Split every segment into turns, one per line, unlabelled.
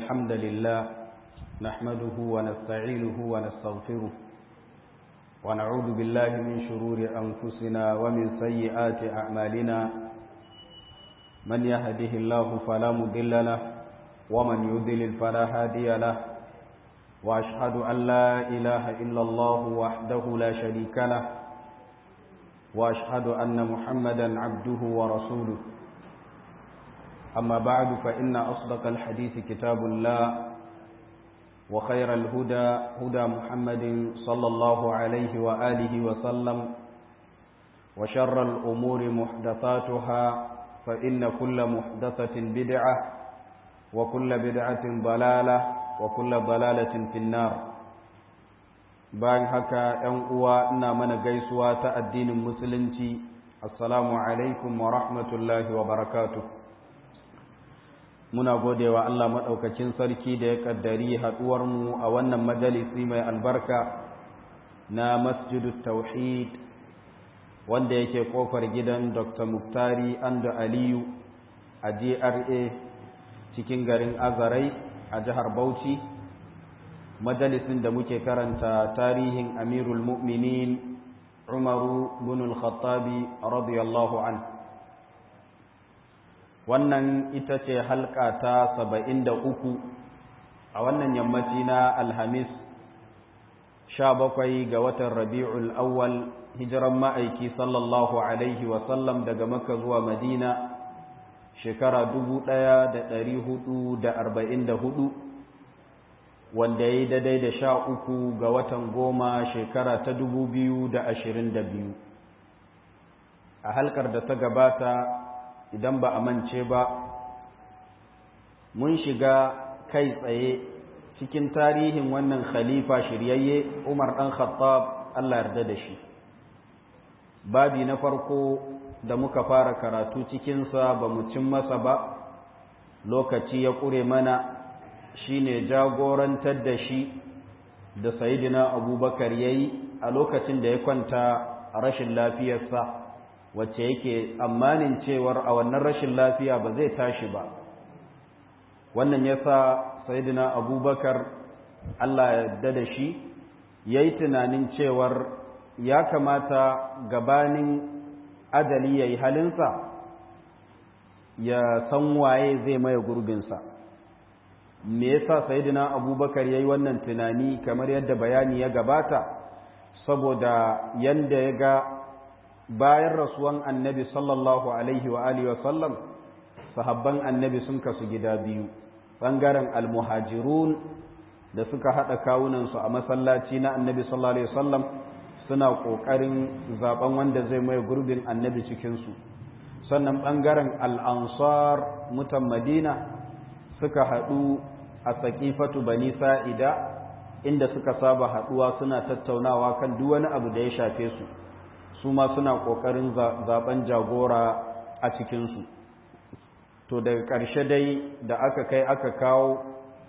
الحمد لله نحمده ونستعينه ونستغفره ونعوذ بالله من شرور أنفسنا ومن سيئات أعمالنا من يهده الله فلا مضل له ومن يضلل فلا هادي له وأشهد أن لا إله إلا الله وحده لا شريك له وأشهد أن محمدا عبده ورسوله أما بعد فإن أصدق الحديث كتاب الله وخير الهدى هدى محمد صلى الله عليه وآله وسلم وشر الأمور محدثاتها فإن كل محدثة بدعة وكل بدعة ضلالة وكل ضلالة في النار bayan haka ‘yan uwa ina mana gaisuwa ta addinin musulunci assalamu alaikum wa rahmatullahi wa barakatuh muna godewa Allah maɗaukacin sarki da ya ƙaddari haɗuwarmu a wannan majalisi mai albarka na masjidu tauhid wanda yake ƙofar gidan dr muktari ando aliyu a gra cikin garin azarai a jihar bauchi majalisin da muke karanta tarihin amirul mu'minin umaru bin al-khattabi radiyallahu anhu wannan ita ce halka ta saba'in da uku a wannan yammaci na alhamis sha bakwai ga watan rabi'ul awwal hijiran ma'aiki sallallahu alaihi wasallam daga makka zuwa madina shekara dubu ɗaya da ɗari hudu da arba'in da hudu wanda ya yi daidai da sha uku ga watan goma shekara ta dubu biyu da ashirin da biyu a halkar da ta gabata idan ba a mance ba mun shiga kai tsaye cikin tarihin wannan khalifa shiryayye umar ɗan khattab allah yarda da shi babi na farko da muka fara karatu cikinsa ba mu cin masa ba lokaci ya ƙure mana shine jagorantar da shi da sayidina abubakar ya yi a lokacin da ya kwanta rashin lafiyarsa wacce yake tsammanin cewar a wannan rashin lafiya ba zai tashi ba wannan ya sa sayidina abubakar allah ya yarda da shi ya yi tunanin cewar ya kamata gabanin adali ya yi halinsa ya san waye zai maye gurbinsa me yasa sayidina abubakar ya yi wannan tunani kamar yadda bayani ya gabata saboda yanda ya ga bayan rasuwan annabi sallallahu alaihi wa alihi wasallam sahabban annabi sun kasu gida biyu ɓangaren almuhajirun da suka haɗa kawunansu a masallaci na annabi sallallahu alaihi wasallam suna ƙoƙarin zaben wanda zai mai gurbin annabi cikinsu sannan ɓangaren al'ansar mutan madina suka haɗu a saƙifatu bani sa'ida inda suka saba haɗuwa suna tattaunawa kan duk wani abu da ya shafe su su ma suna ƙoƙarin zaben jagora a cikinsu to daga ƙarshe dai da aka kai aka kawo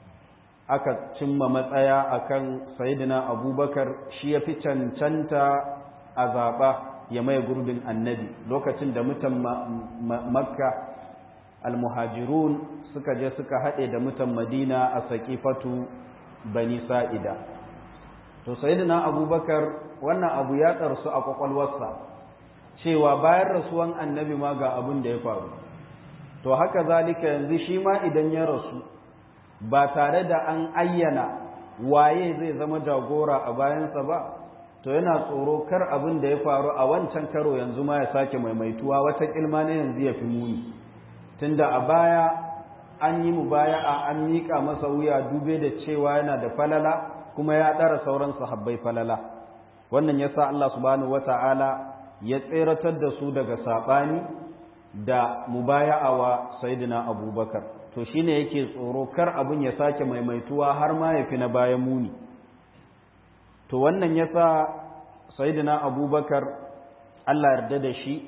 aka cimma matsaya akan sayidina abubakar shi ya fi cancanta a zaɓa ya mai gurbin annabi lokacin da mutan makka almuhajirun suka je suka haɗe da mutan madina a saƙifatu bani sa'ida to sayidina abubakar wannan abu ya tsarsu a kwakwalwarsa cewa bayan rasuwan annabi ma ga abin da ya faru to haka zalika yanzu shi ma idan ya rasu ba tare da an ayyana waye zai zama jagora a bayansa ba to yana tsoro kar abin da ya faru a wancan karo yanzu ma ya sake maimaituwa wata kilma na yanzu ya fi muni tunda a baya an yi mu baya a an miƙa masa wuya dube da cewa yana da falala kuma ya ɗara sauran sahabbai falala wannan ya sa Allah subhanahu wata'ala ya tseratar da su daga saɓani da mubaya'a wa sayidina abubakar to shine yake tsoro kar abin ya sake maimaituwa har ma ya fi na bayan muni to wannan ya sa sayidina abubakar Allah yarda da shi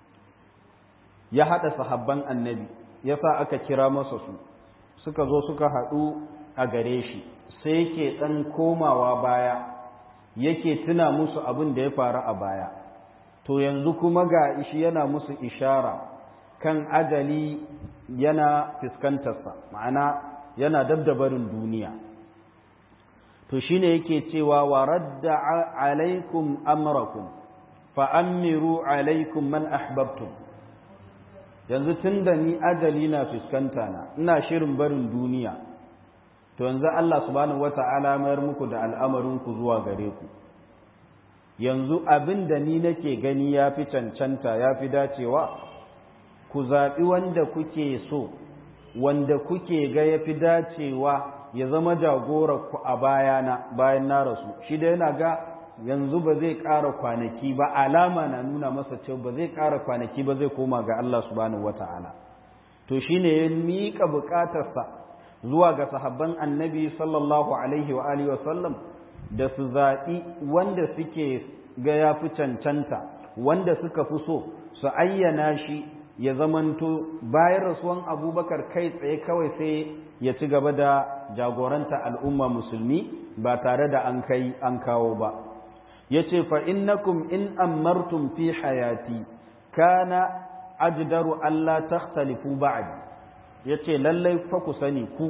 ya haɗa sahabban annabi ya sa aka kira masa su suka zo suka haɗu a gare shi sai yake ɗan komawa baya yake tuna musu abin da ya faru a baya to yanzu kuma ga ishi yana musu ishara kan ajali yana fuskantarsa ma'ana yana dabdabarin duniya to shine yake cewa wa radda alaikum amrakum fa amiru alaikum man ahbabtum yanzu tunda ni ajali na fuskanta na ina shirin barin duniya to yanzu Allah subhanahu wata'ala mayar muku da al'amarin ku zuwa gare ku yanzu abin da ni nake gani ya fi cancanta ya fi dacewa ku zaɓi wanda kuke so wanda kuke ga ya fi dacewa ya zama ku a bayana bayan na rasu shi da yana ga yanzu ba zai ƙara kwanaki ba alama na nuna masa cewa ba zai ƙara kwanaki ba zai koma ga Allah subhanahu wata'ala to shine ya miƙa buƙatarsa zuwa ga sahabban annabi sallallahu alaihi wa alihi wa sallam da su zaɓi wanda suke ga ya fi cancanta wanda suka fi so su ayyana shi ya zamanto bayan rasuwan abubakar kai tsaye kawai sai ya ci gaba da jagoranta al'umma musulmi ba tare da an kai an kawo ba ya ce fa innakum in ammartum fi hayati kana ajdaru Allah takhtalifu ba'di ya ce lallai fa ku sani ku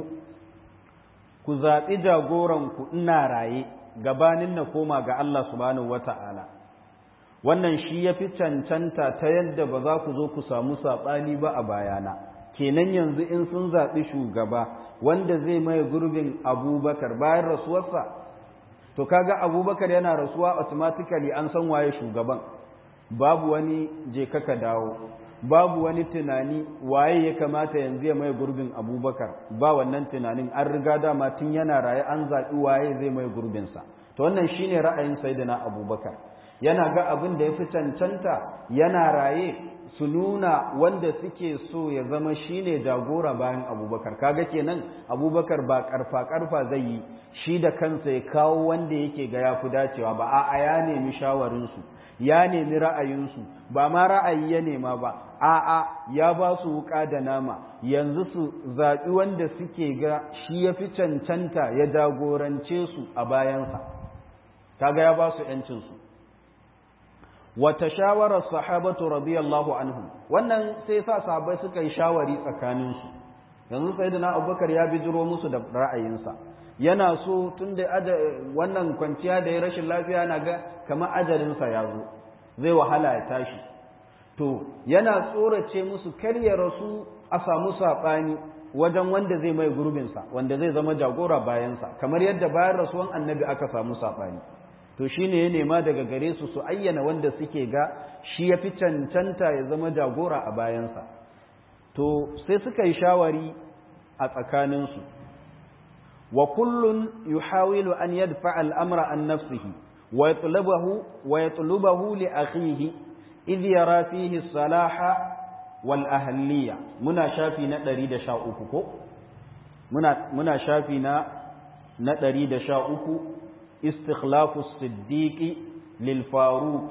ku zaɓi jagoranku ina raye gabanin na koma ga Allah subhanahu wata'ala wannan shi ya fi cancanta ta yadda ba za ku zo ku samu saɓani ba a bayana kenan yanzu in sun zaɓi shugaba wanda zai maye gurbin abubakar bayan rasuwarsa to kaga abubakar yana rasuwa automatically an san waye shugaban babu wani je kaka dawo babu wani tunani waye ya kamata yanzu ya mai gurbin abubakar ba wannan tunanin an riga dama tun yana raye an zaɓi waye zai mai gurbinsa to wannan shine ra'ayin sayyidina abubakar yana ga abin da ya fi cancanta yana raye su nuna wanda suke so ya zama shine jagora bayan abubakar kaga kenan abubakar ba karfa karfa zai yi shi da kansa ya kawo wanda yake ga ya fi dacewa ba a'a ya nemi shawarinsu ya nemi ra'ayinsu ba ma ra'ayi ya nema ba a'a ya ba su wuka da nama yanzu su zaɓi wanda suke ga shi ya fi cancanta ya jagorance su a bayansa kaga ya ba su ‘yancinsu wata shawarar sahabatu radiyallahu anhum wannan sai sa sahabbai suka yi shawari tsakaninsu yanzu sai da na abubakar ya bijiro musu da ra'ayinsa yana so tun da wannan kwanciya da ya rashin lafiya na ga kamar ajalinsa ya zo zai wahala ya tashi to yana tsorace musu kar ya rasu a samu saɓani wajen wanda zai mai gurbinsa wanda zai zama jagora bayansa kamar yadda bayan rasuwan annabi aka samu saɓani to shi ne ya nema daga gare su su ayyana wanda suke ga shi ya fi cancanta ya zama jagora a bayansa to sai suka yi shawari a tsakaninsu wa kullun yuhawilu an yadfa al'amra an nafsihi wa yatlubahu wa yatlubahu li akhihi idh yara fihi salaha wal ahliya muna shafi na 113 ko muna muna shafi na na 113 istikhlafu as-siddiq lil faruq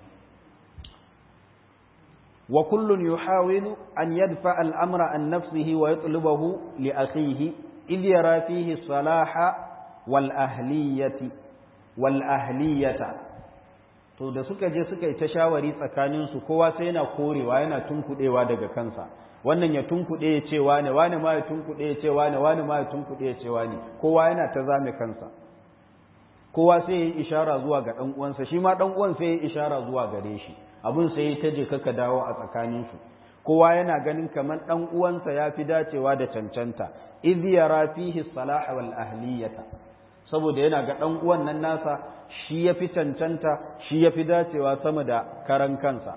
wa kullun yuhawilu an yadfa al-amra an nafsihi wa yatlubahu li akhihi idh yara fihi salaha wal ahliyati wal ahliyata to da suka je suka yi ta shawari tsakaninsu kowa sai yana korewa yana tunkuɗewa daga kansa wannan ya tunkuɗe ya ce wane wane ma ya tunkuɗe ya ce wane wane ma ya tunkuɗe ya ce wane kowa yana ta zame kansa kowa sai ya yi ishara zuwa ga ɗan uwansa shi ma ɗan uwan sai ya yi ishara zuwa gare shi abin sai ya taje kaka dawo a tsakaninsu kowa yana ganin kamar ɗan uwansa ya fi dacewa da cancanta idh yara fihi salaha wal ahliyata saboda yana ga ɗan uwan nan nasa shi ya fi cancanta shi ya fi dacewa sama da karan kansa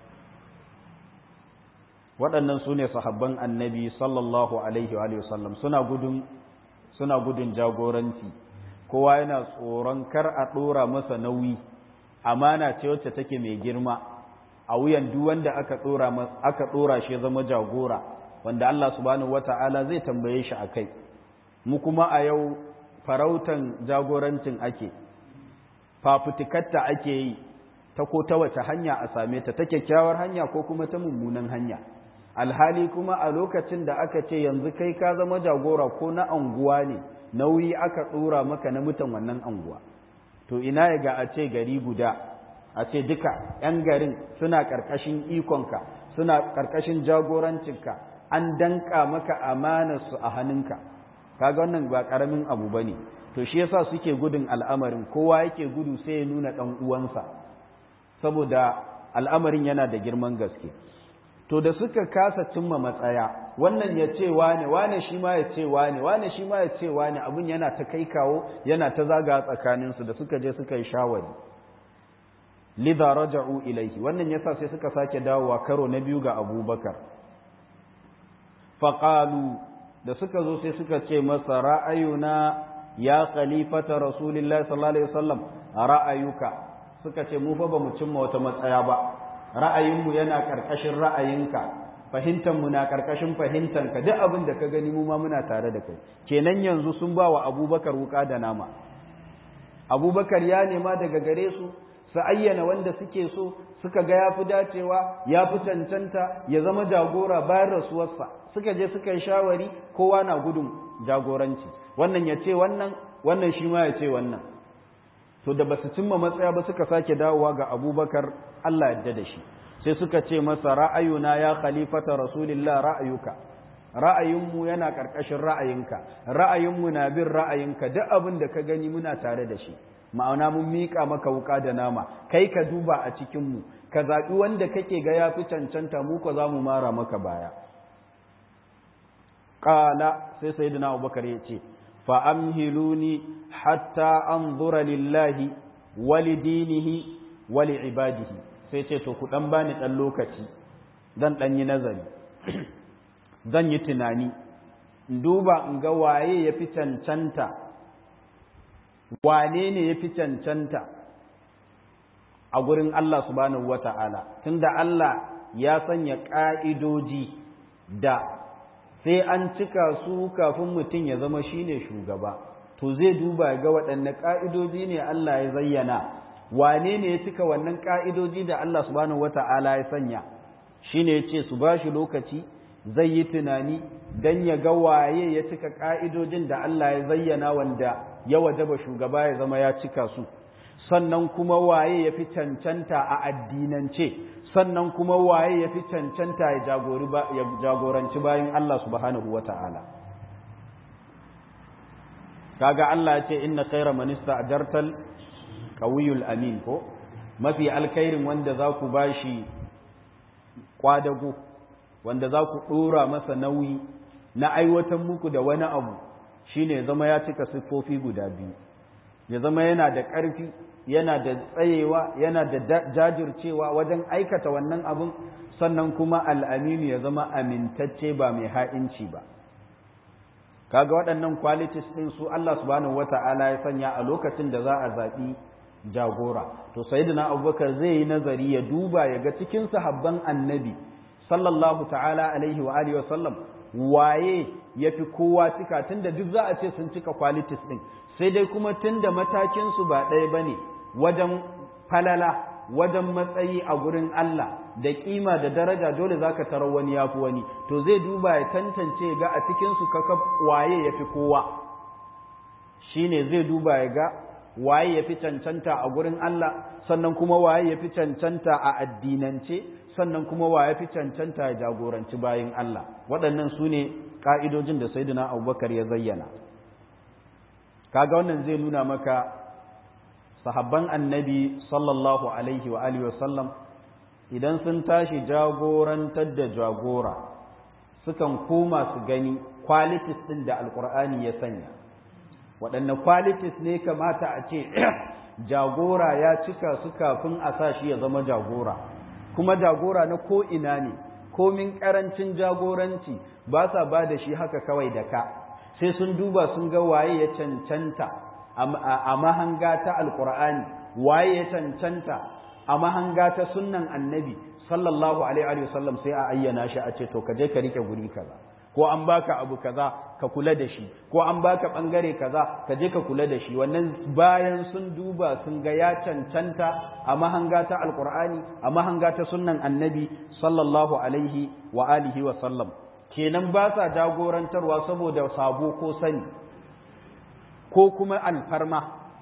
waɗannan su ne sahabban annabi sallallahu alaihi wa sallam suna gudun suna gudun jagoranci kowa yana tsoron kar a ɗora masa nauyi amana ce wacce take mai girma a wuyan duk wanda aka ɗora aka ɗora shi zama jagora wanda Allah subhanahu wata'ala zai tambaye shi akai mu kuma a yau farautan jagorancin ake fafutukatta ake yi ta ko ta wace hanya a same ta ta kyakkyawar hanya ko kuma ta mummunan hanya alhali kuma a lokacin da aka ce yanzu kai ka zama jagora ko na anguwa ne nauyi aka ɗora maka na mutan wannan anguwa to ina ya ga a ce gari guda a ce duka 'yan garin suna ƙarƙashin ikonka suna ƙarƙashin jagorancinka an danka maka amanarsu a hannunka kaga wannan ba karamin abu bane to shi yasa suke gudun al'amarin kowa yake gudu sai ya nuna dan uwansa saboda al'amarin yana da girman gaske to da suka kasa cimma matsaya wannan ya ce wane wane shi ma ya ce wane wane shi ma ya ce wane abin yana ta kai kawo yana ta zaga tsakaninsu da suka je suka yi shawari lidha raja'u ilaihi wannan yasa sai suka sake dawowa karo na biyu ga abubakar faqalu da suka zo sai suka ce masa ra'ayuna ya khalifata rasulillahi sallallahu alaihi wasallam ra'ayuka suka ce mu fa bamu cimma wata matsaya ba ra'ayinmu yana karkashin ra'ayinka fahimtanmu na karkashin fahimtanka duk abin da ka gani mu ma muna tare da kai kenan yanzu sun ba wa abubakar wuka da nama abubakar ya nema daga gare su su ayyana wanda suke so suka ga ya fi dacewa ya fi cancanta ya zama jagora bayan rasuwarsa suka je suka yi shawari kowa na gudun jagoranci wannan ya ce wannan wannan shi ma ya ce wannan to da ba su cimma matsaya ba suka sake dawowa ga abubakar allah yadda da shi sai suka ce masa ra'ayuna ya khalifata rasulillah ra'ayuka ra'ayinmu yana ƙarƙashin ra'ayinka ra'ayinmu na bin ra'ayinka duk abin da ka gani muna tare da shi ma'ana mun miƙa maka wuƙa da nama kai ka duba a cikinmu ka zaɓi wanda kake ga ya fi cancanta mu ko za mu mara maka baya ƙala sai sayyidina abubakar ya ce fa'amhiluni hatta an zura lillahi wali dinihi wali ibadihi sai ce to ku ɗan bani ɗan lokaci zan ɗan yi nazari zan yi tunani duba in ga waye ya fi cancanta wane ne ya fi cancanta a gurin Allah subhanahu wa ta'ala tunda Allah ya sanya ƙa'idoji da sai an cika su kafin mutum ya zama shine shugaba to zai duba ga waɗanne ƙa'idoji ne Allah ya zayyana wane ne ya cika wannan ƙa'idoji da Allah subhanahu wa ta'ala ya sanya shine ya ce su ba shi lokaci zai yi tunani don ya ga waye ya cika ƙa'idojin da Allah ya zayyana wanda ya wajaba shugaba ya zama ya cika su sannan kuma waye ya fi cancanta a addinance sannan kuma waye ya fi cancanta ya jagoranci bayan Allah subhanahu wa ta'ala kaga Allah ya ce inna khaira manista ajartal qawiyul amin ko mafi alkhairin wanda za ku bashi kwadago wanda za ku ɗora masa nauyi na aiwatar muku da wani abu shine zama ya cika siffofi guda biyu ya zama yana da ƙarfi yana da tsayewa yana da jajircewa wajen aikata wannan abin sannan kuma al'aminu ya zama amintacce ba mai ha'inci ba kaga waɗannan qualities ɗin su Allah subhanahu wata'ala ya sanya a lokacin da za a zaɓi jagora to sayyidina abubakar zai yi nazari ya duba ya ga cikin sahabban annabi sallallahu ta'ala alaihi wa alihi wasallam waye yafi kowa cika tunda duk za a ce sun cika qualities din sai dai kuma tunda matakin su ba ɗaya bane wajen falala wajen matsayi a gurin Allah da kima da daraja dole zaka tarar wani yafi wani to zai duba ya tantance ga a cikin su kaka waye yafi kowa shine zai duba ya ga waye yafi cancanta a gurin Allah sannan kuma waye yafi cancanta a addinance sannan kuma wa ya fi cancanta ya jagoranci bayan Allah waɗannan su ne ƙa'idojin da saidina abubakar ya zayyana kaga wannan zai nuna maka sahabban annabi sallallahu alaihi wa alihi wasallam idan sun tashi jagorantar da jagora sukan koma su gani qualities ɗin da alkur'ani ya sanya waɗanne qualities ne kamata a ce jagora ya cika su kafin a sa shi ya zama jagora kuma jagora na ko ina ne komin karancin jagoranci ba sa ba da shi haka kawai da ka sai sun duba sun ga waye ya cancanta a mahanga ta alkur'ani waye ya cancanta a mahanga ta sunnan annabi sallallahu alaihi wa sallam sai a ayyana shi a ce to ka je ka rike guri kaza ko an baka abu kaza ka kula da shi ko an baka bangare kaza ka je ka kula da shi wannan bayan sun duba sun ga ya cancanta a mahanga ta alqur'ani a mahanga ta sunnan annabi sallallahu alaihi wa alihi wa sallam kenan ba sa jagorantarwa saboda sabo ko sani ko kuma alfarma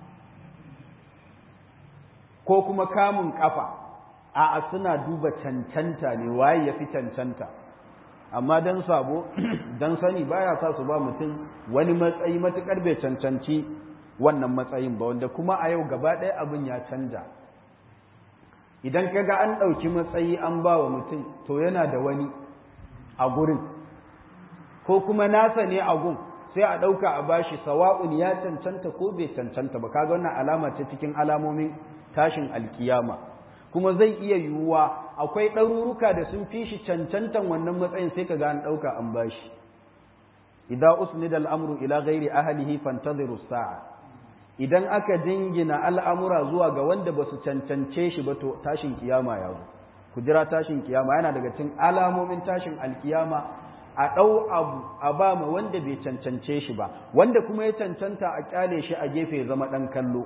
ko kuma kamun kafa a'a suna duba cancanta ne waye ya fi cancanta amma dan sabo dan sani baya sa su ba mutum wani matsayi matukar bai cancanci wannan matsayin ba wanda kuma a yau gaba ɗaya abin ya canja idan ka ga an ɗauki matsayi an ba wa mutum to yana da wani a gurin ko kuma nasa ne a gun sai a ɗauka a bashi sawa'un ya cancanta ko bai cancanta ba kaga wannan alama ce cikin alamomin tashin alkiyama kuma zai iya yiwuwa akwai ɗaruruka da sun fi shi cancantan wannan matsayin sai ka ga an ɗauka an bashi idza usnida al'amru ila ghairi ahlihi fantadhiru sa'a idan aka jingina al'amura zuwa ga wanda ba su cancance shi ba to tashin kiyama ya zo ku jira tashin kiyama yana daga cikin alamomin tashin alkiyama a ɗau abu a ba ma wanda bai cancance shi ba wanda kuma ya cancanta a kyale shi a gefe ya zama ɗan kallo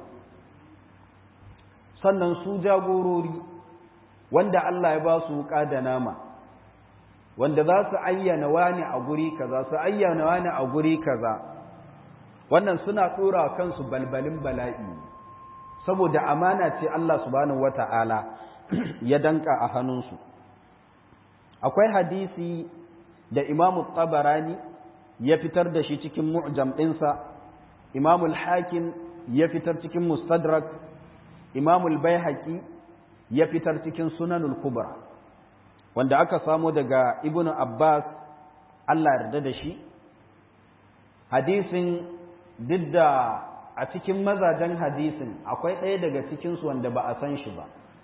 sannan su jagorori wanda Allah ya ba su wuƙa da nama wanda za su ayyana wani a guri kaza su ayyana wani a guri kaza wannan suna tsora kansu balbalin bala'i saboda amana ce Allah subhanahu wata'ala ya danka a hannunsu akwai hadisi da imamu tabarani ya fitar da shi cikin mu'jam ɗinsa imamul hakim ya fitar cikin mustadrak imamul baihaqi ya fitar cikin sunanul kubra wanda aka samo daga ibnu abbas Allah yarda da shi hadisin duk da a cikin mazajen hadisin akwai ɗaya daga cikinsu wanda ba a san shi ba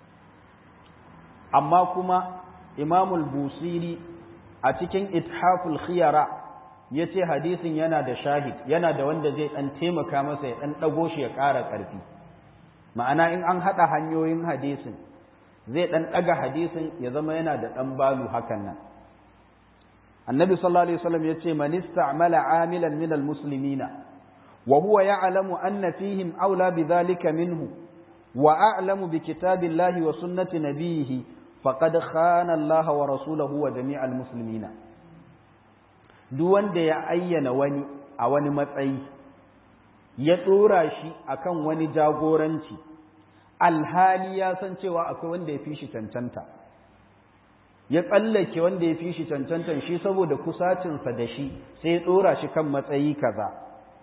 amma kuma imamul busiri a cikin ithaful khiyara ya ce hadisin yana da shahid yana da wanda zai ɗan taimaka masa ya ɗan ɗago shi ya ƙara ƙarfi ma'ana in an haɗa hanyoyin hadisin zai ɗan ɗaga hadisin ya zama yana da ɗan balu hakan nan annabi sallallahu alaihi wasallam ya ce man ista'mala amilan minal muslimina وهو يعلم أن فيهم أولى بذلك منه وأعلم بكتاب الله وسنة نبيه فقد خان الله ورسوله وجميع المسلمين duk wanda ya ayyana wani a wani matsayi ya tsora shi akan wani jagoranci alhali ya san cewa akwai wanda ya fi shi cancanta ya tsallake wanda ya fi shi cancantan shi saboda kusacinsa da shi sai ya tsora shi kan matsayi kaza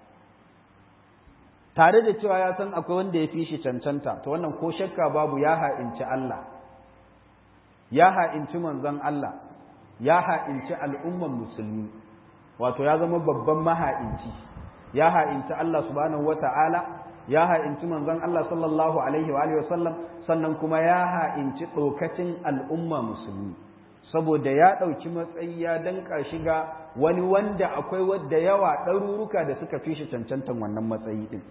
tare da cewa ya san akwai wanda ya fi shi cancanta to wannan ko shakka babu ya ha'inci Allah ya ha'inci manzon Allah ya ha'inci al'umman musulmi wato ya zama babban maha'inci ya ha'inci Allah subhanahu wata'ala ya ha'inci manzon Allah sallallahu alaihi wa sallam sannan kuma ya ha'inci ɗokacin al'umma musulmi saboda ya ɗauki matsayi ya danka shiga wani wanda akwai wadda yawa ɗaruruka da suka fi shi cancantan wannan matsayi ɗin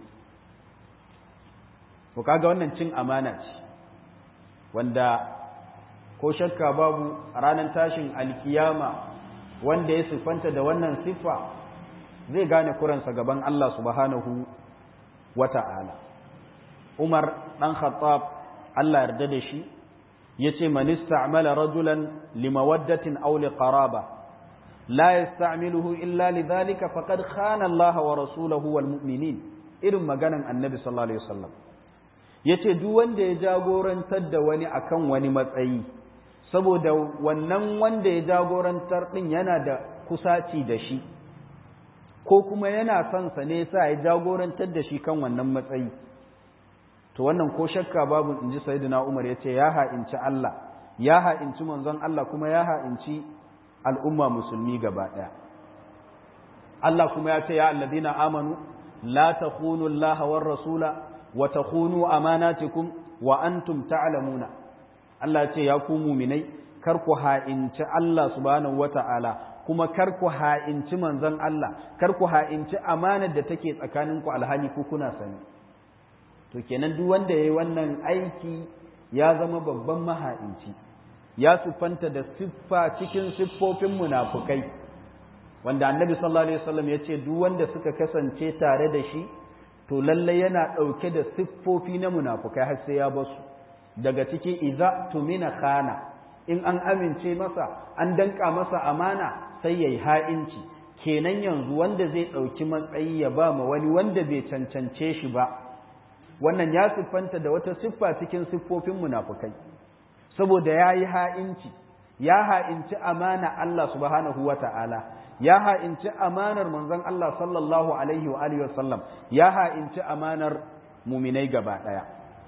ko kaga wannan cin amana ce wanda ko shakka babu a ranar tashin alkiyama wanda ya siffanta da wannan siffa zai gane kuransa gaban Allah subhanahu wa ta'ala Umar ɗan Khattab Allah yarda da shi ya ce man ista'mala rajulan limawaddatin aw liqaraba la yasta'miluhu illa lidhalika faqad khana Allah wa rasulahu wal mu'minin irin maganan Annabi sallallahu alaihi wasallam yace duk wanda ya jagorantar da wani akan wani matsayi saboda wannan wanda ya jagorantar din yana da kusaci da shi ko kuma yana son sa ne sa ya jagorantar da shi kan wannan matsayi to wannan ko shakka babu inji sayyidina Umar yace ya ha'inci Allah ya ha'inci manzon Allah kuma ya ha'inci al'umma musulmi gaba daya Allah kuma ya ce ya alladina amanu la takhunu Allah war rasula wa takhunu amanatikum wa antum ta'lamuna Allah ce ya ku mu'minai kar ku ha'inci Allah subhanahu wata'ala kuma kar ku ha'inci manzon Allah kar ku ha'inci amanar da take tsakaninku alhali ku kuna sani to kenan duk wanda yayi wannan aiki ya zama babban maha'inci ya sufanta da siffa cikin siffofin munafukai wanda annabi sallallahu alaihi wasallam ya ce duk wanda suka kasance tare da shi to lalle yana ɗauke da siffofi na munafukai har sai ya basu daga ciki iza tumina khana in an amince masa an danka masa amana sai yayi ha'inci kenan yanzu wanda zai ɗauki matsayi ya ba ma wani wanda bai cancance shi ba wannan ya siffanta da wata siffa cikin siffofin munafukai saboda ya yi ha'inci ya ha'inci amana Allah subhanahu wa ta'ala ya ha'inci amanar manzon Allah sallallahu alaihi wa alihi wasallam ya ha'inci amanar muminai gaba ɗaya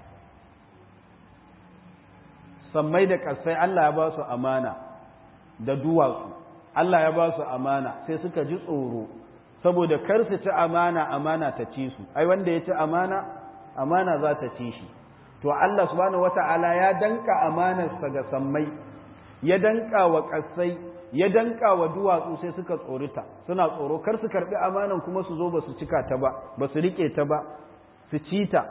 sammai da ƙasai Allah ya ba su amana da duwatsu Allah ya ba su amana sai suka ji tsoro saboda kar su ci amana amana ta ci su ai wanda ya ci amana amana za ta ci shi to Allah subhanahu wata'ala ya danka amanarsa ga sammai ya danka wa ƙasai ya danka wa duwatsu sai suka tsorita suna tsoro kar su karbi amanan kuma su zo ba su cika ta ba ba su rike ta ba su ci ta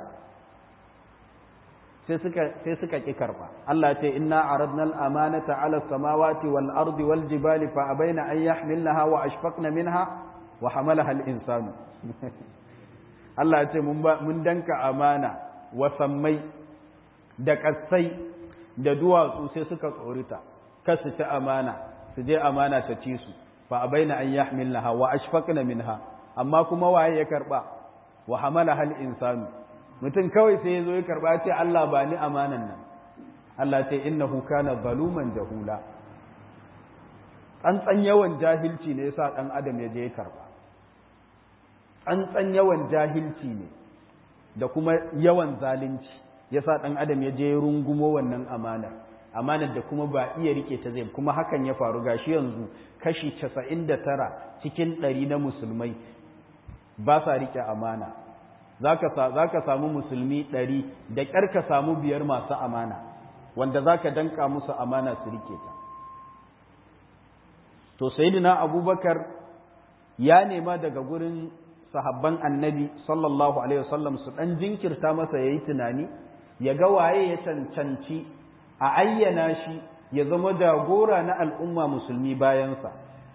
sai suka sai suka ki karba Allah ya ce inna aradna al-amanata 'ala as-samawati wal ardi wal jibali fa abaina an yahmilnaha wa ashfaqna minha wa hamalaha al-insanu Allah ya ce mun mun danka amana wa sammai da kasai da duwatsu sai suka tsorita kar su ci amana su je amana ta ci su fa abaina an yahmilnaha wa ashfaqna minha amma kuma waye ya karba wa hamala hal insanu mutum kawai sai yazo ya karba ce Allah ba ni amanan nan Allah ce innahu kana zaluman jahula tsantsan yawan jahilci ne yasa dan adam ya je ya karba tsantsan yawan jahilci ne da kuma yawan zalunci yasa dan adam ya je ya rungumo wannan amanar amanar da kuma ba iya rike ta zai kuma hakan ya faru gashi yanzu kashi 99 cikin 100 na musulmai ba sa rike amana zaka zaka samu musulmi 100 da kyar ka samu biyar masu amana wanda zaka danka musu amana su rike ta to sayyidina abubakar ya nema daga gurin sahabban annabi sallallahu alaihi wasallam su dan jinkirta masa yayi tunani ya ga waye ya cancanci a ayyana shi ya zama jagora na al'umma musulmi bayansa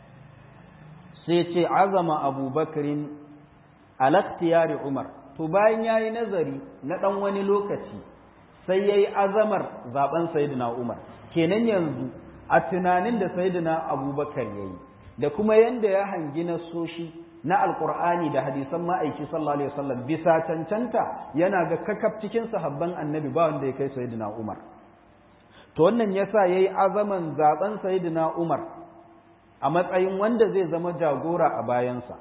sai ce azama abubakarin alaktiyari umar to bayan ya yi nazari na ɗan wani lokaci sai ya yi azamar zaben sayidina umar kenan yanzu a tunanin da sayidina abubakar ya yi da kuma yadda ya hangi na soshi na alkur'ani da hadisan ma'aiki sallallahu alaihi wasallam bisa cancanta yana ga kakaf cikin sahabban annabi ba wanda ya kai sayidina umar to wannan yasa yayi azaman zaben sayyidina Umar a matsayin wanda zai zama jagora a bayansa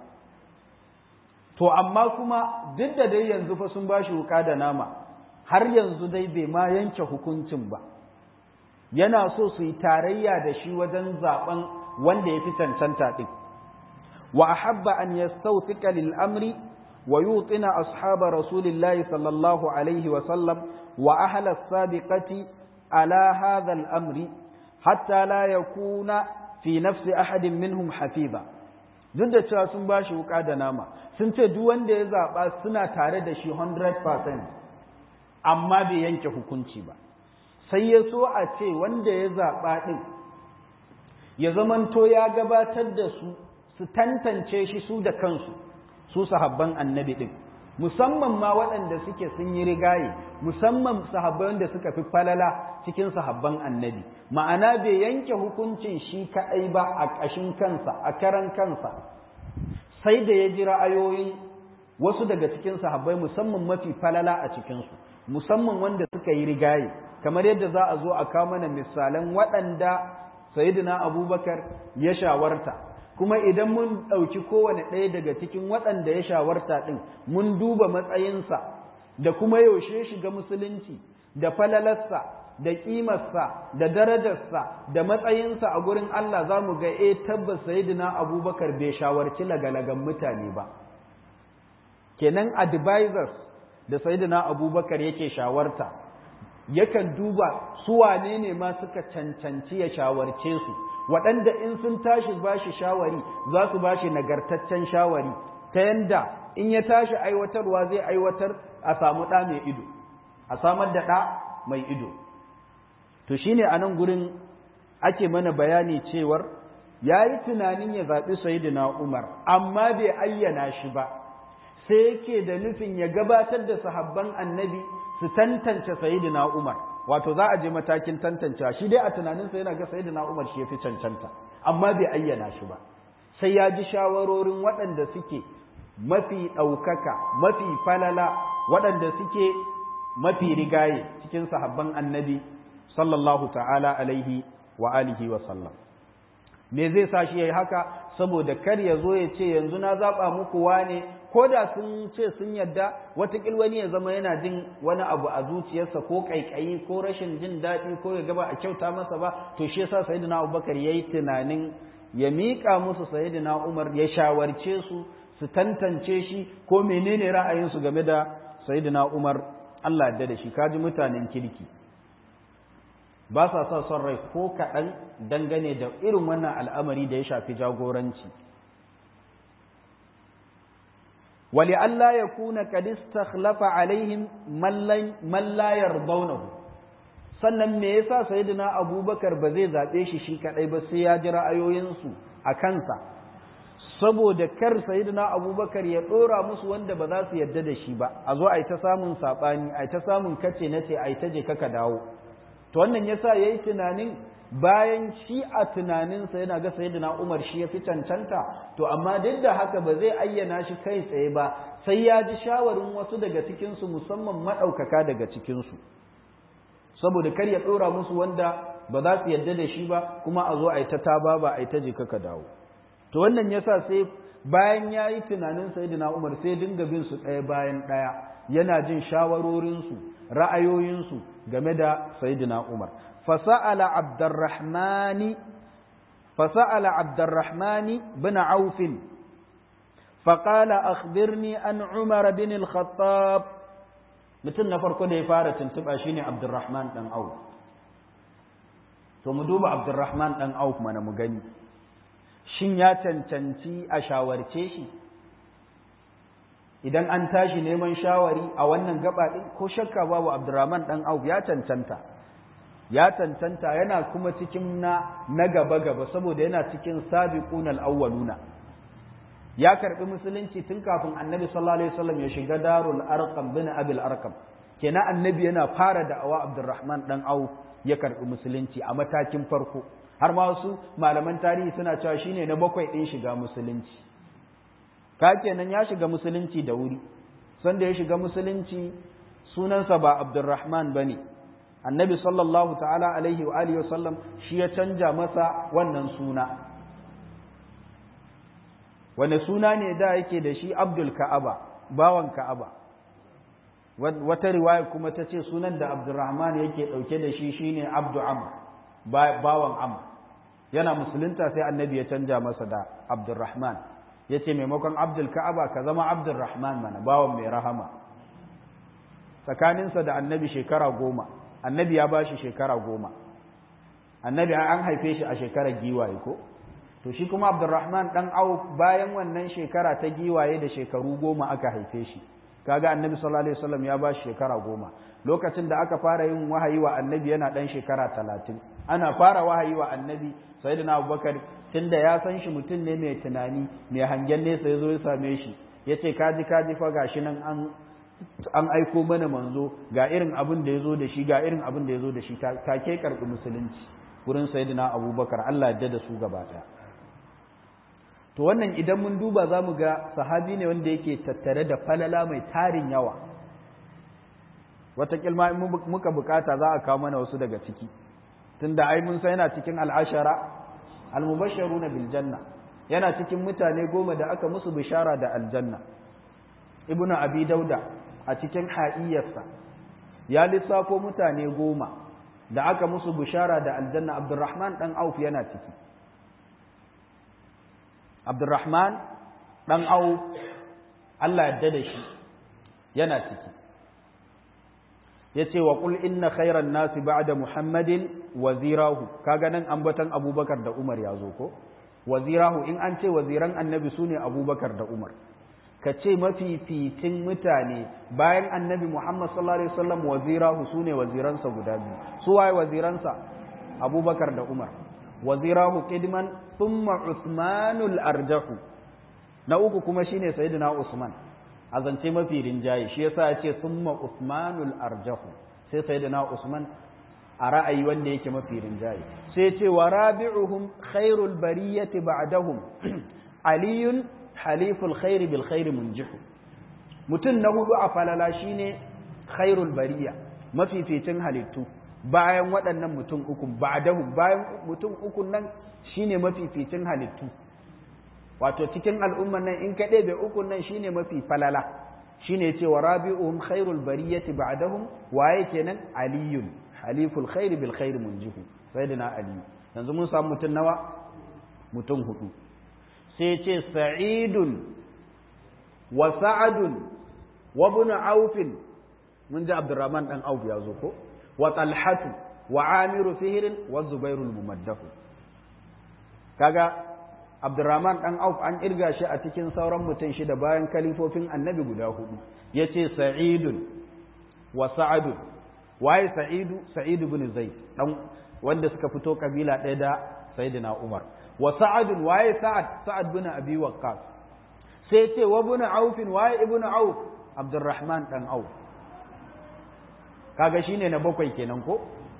to amma kuma duk da dai yanzu fa sun bashi wuka da nama har yanzu dai bai ma yanke hukuncin ba yana so su yi tarayya da shi wajen zaben wanda ya fi cancanta din wa ahabba an yastawthika lil amri wa yutina ashaba rasulillahi sallallahu alaihi wa sallam wa ahla as-sabiqati على هذا الأمر حتى لا يكون في نفس أحد منهم حفيظا duk da cewa sun ba shi wuka da nama sun ce duk wanda ya zaɓa suna tare da shi 100% amma bai yanke hukunci ba sai ya so a ce wanda ya zaɓa ɗin ya zamanto ya gabatar da su su tantance shi su da kansu su sahabban annabi ɗin musamman ma waɗanda suke sun yi rigaye musamman sahabbai wanda suka fi falala cikin sahabban annabi ma'ana bai yanke hukuncin shi kaɗai ba a ƙashin kansa a karan kansa sai da ya ji ra'ayoyin wasu daga cikin sahabbai musamman mafi falala a cikinsu musamman wanda suka yi rigaye kamar yadda za a zo a kawo mana misalan waɗanda sayyidina abubakar ya shawarta kuma idan mun ɗauki kowane ɗaya daga cikin waɗanda ya shawarta ɗin mun duba matsayinsa da kuma yaushe shiga musulunci da falalarsa da ƙimarsa da darajarsa da matsayinsa a gurin Allah za mu ga e tabbas sayidina abubakar bai shawarci lagalagan mutane ba kenan advisors da sayidina abubakar yake shawarta yakan duba su wane ne ma suka cancanci ya shawarce su waɗanda in sun tashi ba shi shawari za su ba shi nagartaccen shawari ta yanda in ya tashi aiwatarwa zai aiwatar a samu ɗa mai ido a samar da ɗa mai ido to shine a nan gurin ake mana bayani cewar ya yi tunanin ya zaɓi sayidina umar amma bai ayyana shi ba sai yake da nufin ya gabatar da sahabban annabi su tantance sayidina umar wato za a je matakin tantancewa shi dai a tunaninsa yana ga sayyidina Umar shi yafi cancanta amma bai ayyana shi ba sai ya ji shawarorin waɗanda suke mafi ɗaukaka mafi falala waɗanda suke mafi rigaye cikin sahabban annabi sallallahu ta'ala alaihi wa alihi wa sallam me zai sa shi yayi haka saboda kar ya zo ya ce yanzu na zaba muku wane ko da sun ce sun yadda watakil wani ya zama yana jin wani abu a zuciyarsa ko kaikayi ko rashin jin daɗi ko ya gaba a kyauta masa ba to shi yasa sayyidina abubakar yayi tunanin ya miƙa musu sayyidina umar ya shawarce su su tantance shi ko menene ra'ayinsu game da sayyidina umar Allah da da shi kaji mutanen kirki ba sa sa son rai ko kaɗan dangane da irin wannan al'amari da ya shafi jagoranci wali Allah ya kuna kadista khlafa alaihim mallayar baunahu sannan me yasa sayyidina abubakar ba zai zaɓe shi shi kaɗai ba sai ya ji ra'ayoyinsu a kansa saboda kar sayyidina abubakar ya ɗora musu wanda ba za su yarda da shi ba a zo a yi ta samun saɓani a yi ta samun kace na ce a yi ta je kaka dawo to wannan yasa ya yi tunanin bayan shi a tunaninsa yana ga sayyidina umar shi ya fi cancanta to amma duk da haka ba zai ayyana shi kai tsaye ba sai ya ji shawarin wasu daga cikinsu musamman maɗaukaka daga cikinsu saboda kar ya ɗora musu wanda ba za su yarda da shi ba kuma a zo a yi ta taba ba a yi ta je kaka dawo to wannan yasa sai bayan ya yi tunanin sayyidina umar sai dinga bin su ɗaya bayan ɗaya yana jin shawarorinsu ra'ayoyinsu game da sayyidina umar fasa'ala abdurrahmani fasa'ala abdurrahmani bin aufin فقال أخبرني عن عمر بن الخطاب mutum na farko da ya fara tuntuɓa shine Abdurrahman ɗan Auf to mu duba Abdurrahman ɗan Auf mana mu gani shin ya cancanci a shawarce shi idan an tashi neman shawari a wannan gaba ɗin ko shakka babu Abdurrahman ɗan Auf ya cancanta ya cancanta yana kuma cikin na na gaba gaba saboda yana cikin sabiqunal awwaluna ya karbi musulunci tun kafin annabi sallallahu alaihi wasallam ya shiga darul arqam bin abil arqam kenan annabi yana fara da'awa abdurrahman dan au ya karbi musulunci a matakin farko har ma wasu malaman tarihi suna cewa shine na bakwai din shiga musulunci ka kenan ya shiga musulunci da wuri sanda ya shiga musulunci sunansa ba abdurrahman bane annabi sallallahu ta'ala alaihi wa alihi wasallam shi ya canja masa wannan suna wane suna ne da yake da shi abdul ka'aba bawan ka'aba wata riwaya kuma ta ce sunan da abdurrahman yake ɗauke da shi shine abdu amr bawan amr yana musulunta sai annabi ya canja masa da abdurrahman ya ce maimakon abdul ka'aba ka zama abdurrahman mana bawan mai rahama tsakaninsa da annabi shekara goma annabi ya ba shi shekara goma annabi an haife shi a shekarar giwaye ko to shi kuma abdurrahman dan auf bayan wannan shekara ta giwaye da shekaru goma aka haife shi kaga annabi sallallahu alaihi wasallam ya ba shi shekara goma lokacin da aka fara yin wahayi wa annabi yana dan shekara talatin ana fara wahayi wa annabi sayyidina abubakar tunda ya san shi mutum ne mai tunani mai hangen nesa ya zo ya same shi ya ce kaji kaji fa gashi nan an an aiko mana manzo ga irin abin da ya zo da shi ga irin abin da ya zo da shi take karɓi musulunci wurin sayyidina abubakar allah ya da su gaba ɗaya to wannan idan mun duba za mu ga sahabi ne wanda yake tattare da falala mai tarin yawa wata kilma in muka bukata za a kawo mana wasu daga ciki tunda ai mun san yana cikin al'ashara al-mubashsharuna bil janna yana cikin mutane goma da aka musu bishara da aljanna ibnu abi dauda a cikin haiyarsa ya lissafo mutane goma da aka musu bishara da aljanna abdurrahman dan auf yana ciki Abdurrahman ɗan au Allah yadda da shi yana ciki ya ce wa ƙul inna khairan nasi ba'da Muhammadin wazirahu kaga nan ambatan abubakar da Umar ya zo ko wazirahu in an ce waziran annabi su ne abubakar da Umar ka ce mafificin mutane bayan annabi Muhammad sallallahu alaihi wasallam wazirahu su ne waziransa guda biyu su waye waziransa abubakar da Umar wazirahu qidman thumma Usmanul arjahu na uku kuma shine sayyidina Usman a zance mafi rinjaye shi yasa ya ce thumma Usmanul arjahu sai sayyidina Usman a ra'ayi wanda yake mafi rinjaye sai ce wa rabi'uhum khairul bariyati ba'dahum aliyun haliful khairi bil khairi munjihu mutum na hudu a falala shine khairul bariya mafificin halittu bayan waɗannan mutum uku ba'dahu bayan mutum uku nan shine mafificin halittu wato cikin al'umman nan in ka ɗebe uku nan shine mafi falala shine ce wa rabi'uhum khairul bariyati ba'dahum waye kenan aliyun haliful khair bil khair munjihu sayyidina ali yanzu mun samu mutum nawa mutum hudu sai ce sa'idun wa sa'adun wa ibn auf mun ji abdurrahman dan auf ya zo ko wa talhatu wa amiru fihrin wa zubairul mumaddahu kaga Abdurrahman ɗan Auf an irga shi a cikin sauran mutum shida bayan kalifofin annabi guda hudu ya ce Sa'idun wa Sa'adun waye Sa'idu Sa'idu bin Zaid dan wanda suka fito kabila ɗaya da Sayyidina Umar wa Sa'adun waye Sa'ad Sa'ad bin Abi Waqqas sai ce wa bin Auf waye Ibn Auf Abdurrahman ɗan Auf kaga shine na bakwai kenan ko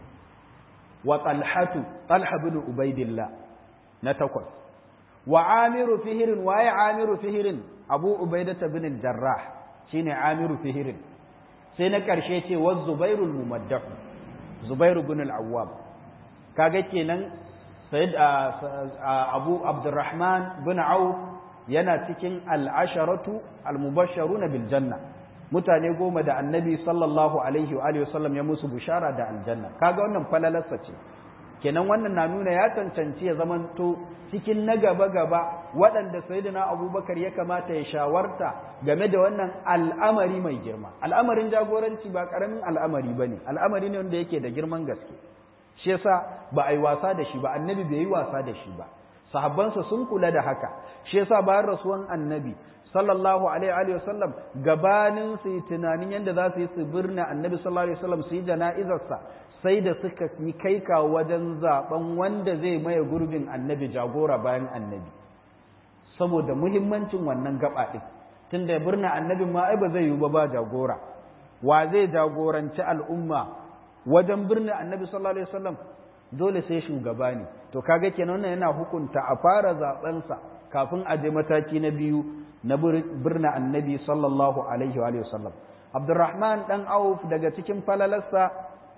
wa Talhatu Talha bin Ubaidillah na takwas wa amiru fihirin waye amiru fihirin abu ubaidata bin jarrah shine amiru fihirin sai na karshe ce wa zubairul mumaddah zubairu bin al-awwam kaga kenan sayyid abu abdurrahman bin auf yana cikin al-asharatu al-mubashsharuna bil janna mutane goma da annabi sallallahu alaihi wa alihi wasallam ya musu bushara da aljanna kaga wannan falalarsa ce kenan wannan na nuna ya cancanci ya zamanto cikin na gaba-gaba waɗanda sayyidina abubakar ya kamata ya shawarta game da wannan al'amari mai girma al'amarin jagoranci ba ƙaramin al'amari ba ne al'amari ne wanda yake da girman gaske shi yasa ba a yi wasa da shi ba annabi bai yi wasa da shi ba sahabbansa sun kula da haka shi yasa bayan rasuwan annabi sallallahu alaihi wa sallam gabanin su yi tunanin yadda za su yi su birna annabi sallallahu alaihi wa sallam su yi jana'izarsa sai da suka yi kai ka wajen zaben wanda zai maye gurbin annabi jagora bayan annabi saboda muhimmancin wannan gaba ɗin tunda birnin annabin ma ai ba zai yi ba ba jagora wa zai jagoranci al'umma wajen birnin annabi sallallahu alaihi wasallam dole sai shugaba ne to kaga kenan wannan yana hukunta a fara zaben sa kafin a je mataki na biyu na birnin annabi sallallahu alaihi wa sallam abdurrahman dan auf daga cikin falalarsa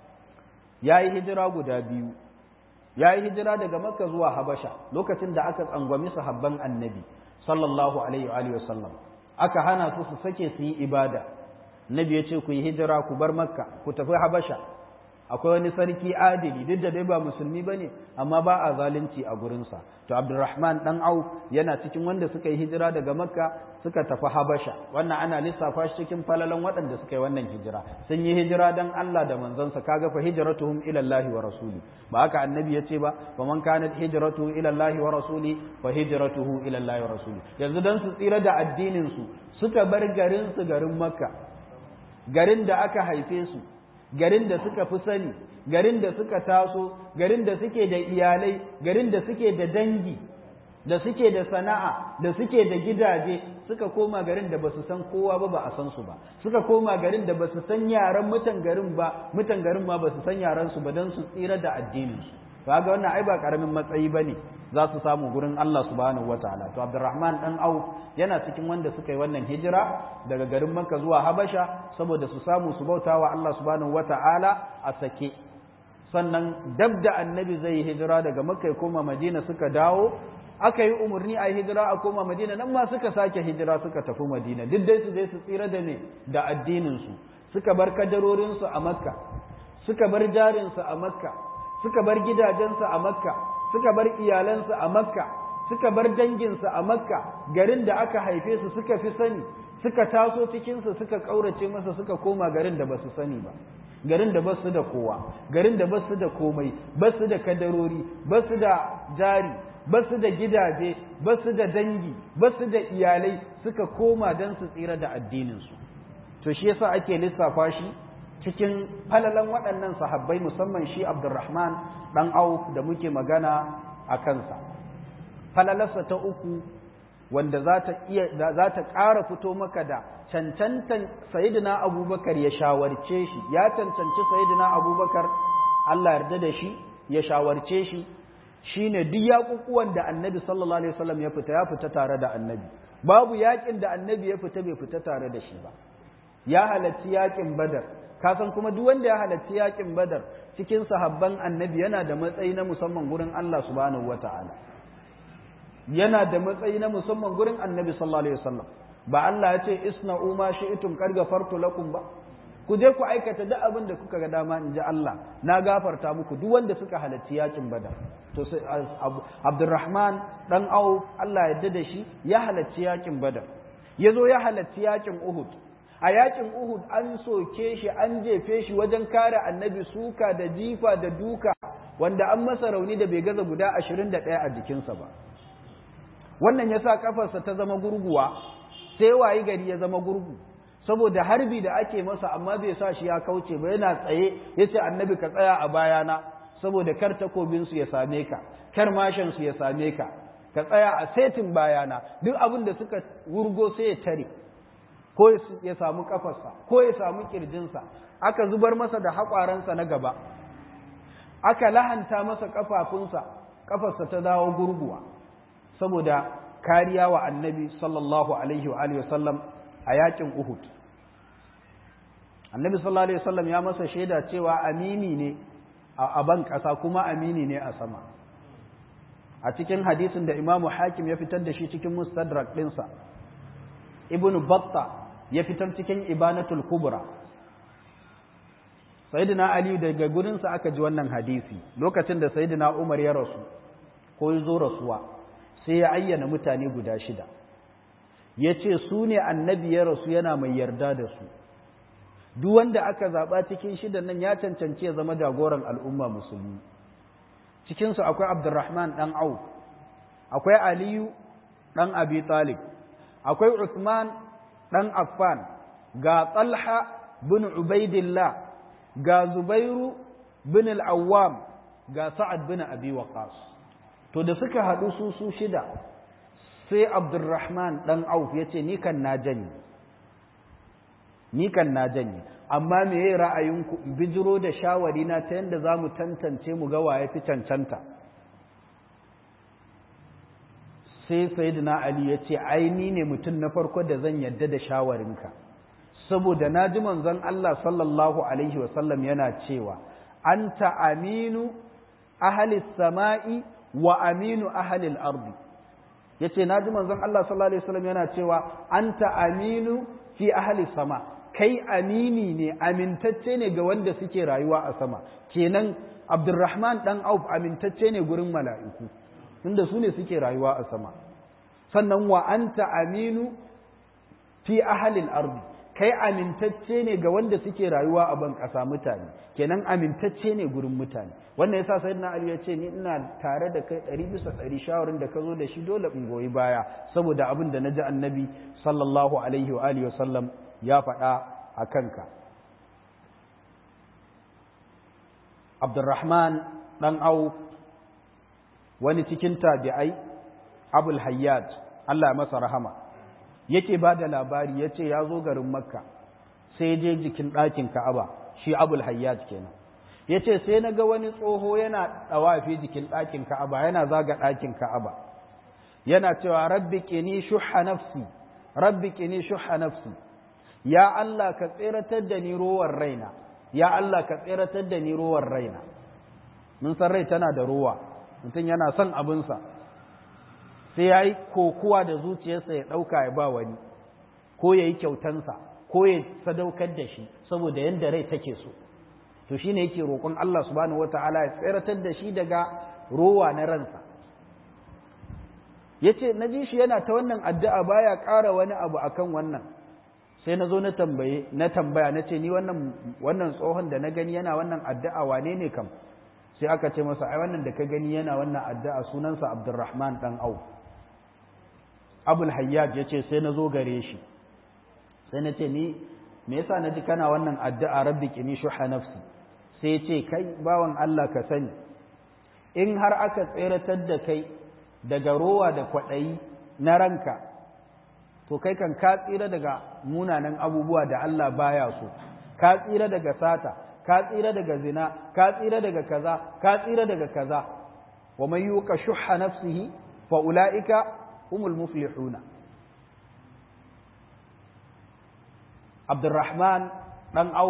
ya yi hijira guda biyu ya yi hijira daga makka zuwa habasha lokacin da aka tsangwami sahabban annabi sallallahu alaihi wa sallam aka hana su su sake su yi ibada nabi ya ce ku yi hijira ku bar makka ku tafi habasha akwai wani sarki adili duk da dai ba musulmi bane amma ba a zalunci a gurinsa to abdurrahman dan au yana cikin wanda suka yi hijira daga makka suka tafi habasha wannan ana lissafa shi cikin falalan waɗanda suka yi wannan hijira sun yi hijira dan Allah da manzansa kaga fa hijratuhum ila Allah wa rasuli ba haka annabi yace ba fa man kanat hijratuhu ila Allah wa rasuli fa hijratuhu ila Allah wa rasuli yanzu dan su tsira da addinin su suka bar garin su garin makka garin da aka haife su garin da suka fi sani garin da suka taso garin da suke da iyalai garin da suke da dangi da suke da sana'a da suke da gidaje suka koma garin da basu san kowa ba ba a san su ba suka koma garin da basu san yaran mutan garin ba mutan garin ma basu san yaran su ba dan su tsira da addinin su kaga wannan ai ba karamin matsayi bane za su samu gurin Allah subhanahu wataala to Abdurrahman dan Auf yana cikin wanda suka yi wannan hijira daga garin Makka zuwa Habasha saboda su samu su bautawa Allah subhanahu wataala a sake sannan dab da annabi zai yi hijira daga Makka ya koma Madina suka dawo aka yi umarni a hijira a koma Madina nan ma suka sake hijira suka tafi Madina duk dai su je su tsira da ne da addinin su suka bar kadarorin su a Makka suka bar jarin su a Makka suka bar gidajensu a makka suka bar iyalansu a makka suka bar danginsu a makka garin da aka haife su suka fi sani suka taso cikinsu suka ƙaurace masa suka koma garin da ba su sani ba garin da basu da kowa garin da basu da komai basu da kadarori basu da jari basu da gidaje basu da dangi basu da iyalai suka koma don su tsira da addininsu to shi yasa ake lissafa shi cikin falalan waɗannan sahabbai musamman shi Abdurrahman ɗan Auf da muke magana a kansa. Falalarsa ta uku wanda za ta iya za ta ƙara fito maka da cancantan Sayyidina Abubakar ya shawarce shi ya cancanci Sayyidina Abubakar Allah yarda da shi ya shawarce shi shine duk yaƙuƙuwan da Annabi sallallahu alaihi wasallam ya fita ya fita tare da Annabi babu yaƙin da Annabi ya fita bai fita tare da shi ba ya halarci yaƙin Badar ka san kuma duk wanda ya halarci yakin badar cikin sahabban annabi yana da matsayi na musamman gurin Allah subhanahu wata'ala yana da matsayi na musamman gurin annabi sallallahu alaihi wasallam ba Allah ya ce isna'u ma shi'tum qad ghafartu lakum ba ku je ku aikata duk abin da kuka ga dama in ji Allah na gafarta muku duk wanda suka halarci yakin badar to sai Abdurrahman dan Auf Allah ya yarda da shi ya halarci yakin badar yazo ya halarci yakin Uhud a yakin Uhud an soke shi an jefe shi wajen kare annabi suka da jifa da duka wanda an masa rauni da bai gaza guda 21 a jikinsa ba wannan yasa kafarsa ta zama gurguwa sai wayi gari ya zama gurgu saboda harbi da ake masa amma bai sa shi ya kauce ba yana tsaye yace annabi ka tsaya a bayana saboda kar takobin su ya same ka kar mashin su ya same ka ka tsaya a setin bayana duk abin da suka wurgo sai ya tare ko ya samu kafarsa ko ya samu kirjinsa aka zubar masa da haƙwaransa na gaba aka lahanta masa kafafunsa kafarsa ta dawo gurguwa saboda kariya wa annabi sallallahu alaihi wa alihi wasallam a yakin Uhud annabi sallallahu alaihi wasallam ya masa shaida cewa amini ne a ban ƙasa kuma amini ne a sama a cikin hadisin da imamu hakim ya fitar da shi cikin mustadrak ɗinsa ibn batta ya fitar cikin ibanatul kubra sayyidina ali daga gurinsa aka ji wannan hadisi lokacin da sayyidina umar ya rasu ko ya zo rasuwa sai ya ayyana mutane guda shida ya ce su ne annabi ya rasu yana mai yarda da su duk wanda aka zaɓa cikin shidan nan ya cancanci ya zama jagoran al'umma musulmi cikinsu akwai abdurrahman ɗan au akwai aliyu ɗan abi talib akwai usman ɗan affan ga talha bin ubaidillah ga zubairu bin al'awwam ga sa'ad bin abi waqas to da suka haɗu su su shida sai abdurrahman ɗan auf ya ce ni kan na janye ni kan na janye amma me ya ra'ayinku in bijiro da shawari na ta yadda za mu tantance mu ga waye fi cancanta sai sayyidina ali ya ce ai ni ne mutum na farko da zan yadda da shawarinka saboda na ji manzon Allah sallallahu alaihi wasallam yana cewa anta aminu ahli sama'i wa aminu ahli al-ardi yace na ji manzon Allah sallallahu alaihi wasallam yana cewa anta aminu fi ahli sama kai amini ne amintacce ne ga wanda suke rayuwa a sama kenan Abdurrahman dan Auf amintacce ne gurin mala'iku tunda su ne suke rayuwa a sama sannan wa anta aminu fi ahli al-ardi kai amintacce ne ga wanda suke rayuwa a ban ƙasa mutane kenan amintacce ne gurin mutane wannan yasa sayyidina ali ya ce ni ina tare da kai ɗari bisa ɗari shawarin da ka zo da shi dole in goyi baya saboda abin da na ji annabi sallallahu alaihi wa alihi wasallam ya faɗa a kanka abdurrahman ɗan au wani cikin tabi'ai abul hayyad allah masa rahama yake ba da labari ya ce ya zo garin makka sai je jikin ɗakin ka'aba shi abul hayyaj kenan ya ce sai na ga wani tsoho yana ɗawafi jikin ɗakin ka'aba yana zaga ɗakin ka'aba yana cewa rabbi ƙini shuha nafsi rabbi ƙini shuha nafsi ya Allah ka tseratar da ni rowar raina ya Allah ka tseratar da ni rowar raina mun san rai tana da rowa mutum yana son abinsa sai ya yi kokuwa da zuciyarsa ya ɗauka ya ba wani ko ya yi kyautansa ko ya sadaukar da shi saboda yadda rai take so to shi ne yake roƙon Allah subhanahu wata'ala ya tseratar da shi daga rowa na ransa ya ce na ji shi yana ta wannan addu'a baya ƙara wani abu akan wannan sai na zo na tambaye na tambaya na ce ni wannan wannan tsohon da na gani yana wannan addu'a wane ne kam sai aka ce masa ai wannan da ka gani yana wannan addu'a sunansa Abdurrahman dan Auf Abul Hayyaj yace sai na zo gare shi sai na ce ni me yasa na ji kana wannan addu'a rabbi qini shuha nafsi sai ce kai bawan Allah ka sani in har aka tseratar da kai daga rowa da kwaɗayi na ranka to kai kan ka tsira daga munanan abubuwa da Allah baya so ka tsira daga sata ka tsira daga zina ka tsira daga kaza ka tsira daga kaza wa man yuqa shuhha nafsihi fa ulaika humul muflihuna Abdurrahman dan Auf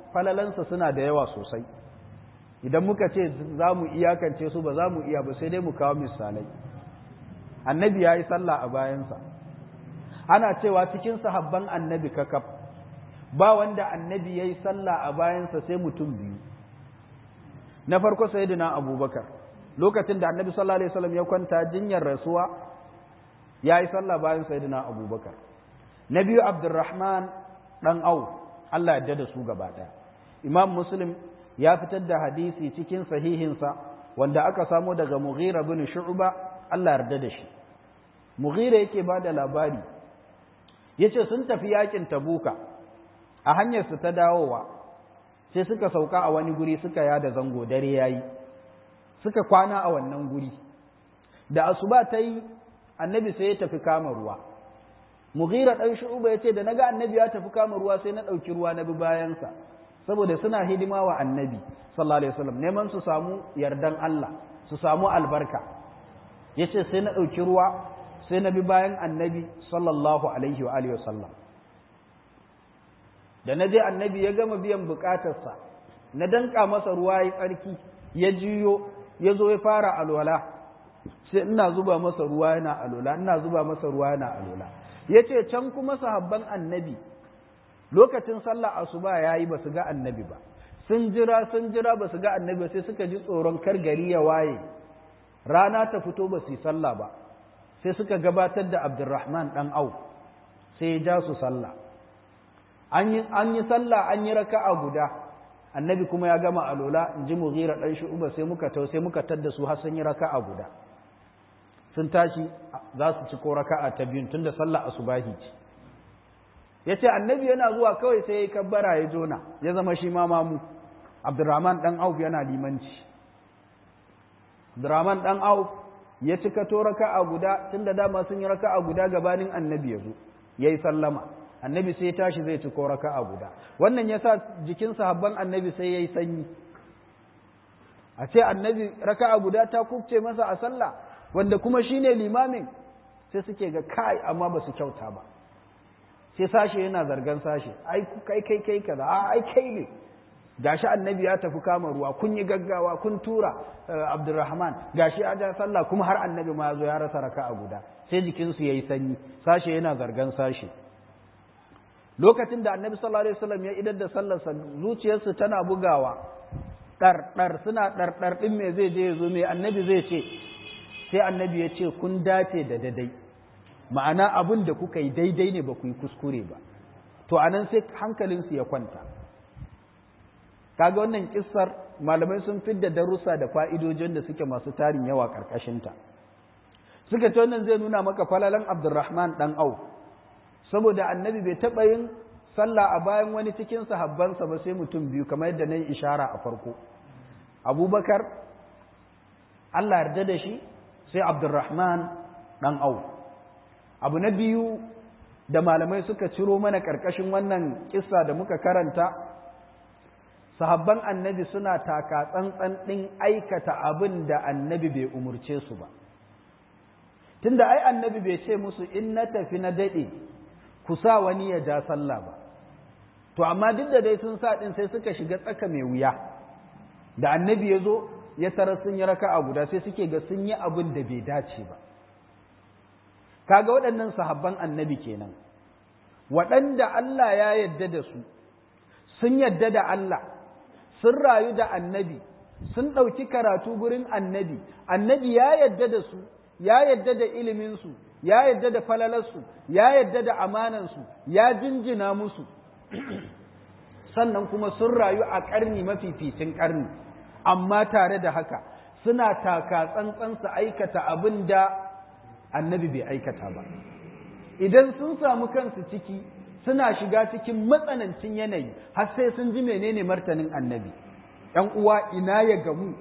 falalansa suna da yawa sosai idan muka ce za mu iyakance su ba za mu iya ba sai dai mu kawo misalai annabi ya yi sallah a bayansa ana cewa cikin sahabban annabi kakaf ba wanda annabi ya yi sallah a bayansa sai mutum biyu na farko sayyidina abubakar lokacin da annabi sallallahu alaihi wasallam ya kwanta jinyar rasuwa ya yi sallah bayan sayyidina abubakar na biyu abdurrahman dan au Allah ya da su gaba daya imam muslim ya fitar da hadisi cikin sahihinsa wanda aka samo daga mughira bin shu'ba Allah yarda da shi mughira yake ba da labari yace sun tafi yakin tabuka a hanyar su ta dawowa sai suka sauka a wani guri suka yada zango dare yayi suka kwana a wannan guri da asuba ta yi annabi sai ya tafi kama ruwa mughira dan shu'ba yace da naga annabi ya tafi kama ruwa sai na dauki ruwa na bi bayansa saboda suna hidima wa annabi sallallahu alaihi wasallam neman su samu yardan Allah su samu albarka yace sai na dauki ruwa sai na bi bayan annabi sallallahu alaihi wa alihi wasallam da na je annabi ya gama biyan bukatarsa na danka masa ruwa ya tsarki ya jiyo ya zo ya fara alwala sai ina zuba masa ruwa yana alwala ina zuba masa ruwa yana alwala yace can kuma sahabban annabi lokacin sallah asuba yayi ba su ga annabi ba sun jira sun jira ba su ga annabi sai suka ji tsoron kar gari ya waye rana ta fito ba su yi sallah ba sai suka gabatar da abdurrahman dan au sai ya ja su sallah an yi an yi sallah an yi raka'a guda annabi kuma ya gama alola in ji mughira dan shu'uba sai muka tau sai muka tadda su har sun yi raka'a guda sun tashi za su ci ko raka'a ta biyun tunda sallah asubahi ce ya ce annabi yana zuwa kawai sai ya yi kabbara ya jona ya zama shi ma mamu abdurrahman dan auf yana limanci abdurrahman dan auf ya cika to raka'a guda tunda dama sun yi raka'a guda gabanin annabi ya zo ya yi sallama annabi sai ya tashi zai ci ko raka'a guda wannan ya sa jikin sahabban annabi sai ya yi sanyi a ce annabi raka'a guda ta kubce masa a sallah wanda kuma shine limamin sai suke ga kai amma ba su kyauta ba sai sashe yana zargan sashe ai kai kai kai kaza a ai kai ne gashi annabi ya tafi kama ruwa kun yi gaggawa kun tura abdurrahman gashi ya ja sallah kuma har annabi ma ya zo ya rasa raka'a guda sai jikinsu yayi sanyi sashe yana zargan sashe lokacin da annabi sallallahu alaihi wasallam ya idar da sallarsa zuciyarsu tana bugawa dar dar suna dar dar din me zai je yazo me annabi zai ce sai annabi ya ce kun dace da dadai ma'ana abin da kuka yi daidai ne ba ku yi kuskure ba to anan sai hankalinsu ya kwanta kaga wannan kissar malamai sun fidda darussa da fa'idojin da suke masu tarin yawa karkashinta suka ce wannan zai nuna maka falalan abdurrahman dan au saboda annabi bai taɓa yin sallah a bayan wani cikin sahabbansa ba sai mutum biyu kamar yadda na yi ishara a farko abubakar allah yarda da shi sai abdurrahman dan au abu na biyu da malamai suka ciro mana ƙarƙashin wannan kissa da muka karanta sahabban annabi suna taka tsantsan ɗin aikata abin da annabi bai umurce su ba tunda ai annabi bai ce musu in na tafi na daɗe ku sa wani ya ja sallah ba to amma duk da dai sun sa ɗin sai suka shiga tsaka mai wuya da annabi ya zo ya tara sun yi raka'a guda sai suke ga sun yi abin da bai dace ba kaga waɗannan sahabban annabi kenan waɗanda Allah ya yadda da su sun yadda da Allah sun rayu da annabi sun ɗauki karatu gurin annabi annabi ya yadda da su ya yadda da iliminsu ya yadda da falalarsu ya yadda da amanansu ya jinjina musu sannan kuma sun rayu a ƙarni mafificin ƙarni amma tare da haka suna taka tsantsan su aikata abin da annabi bai aikata ba idan sun samu kansu ciki suna shiga cikin matsanancin yanayi har sai sun ji menene martanin annabi ‘yan uwa ina ya gamu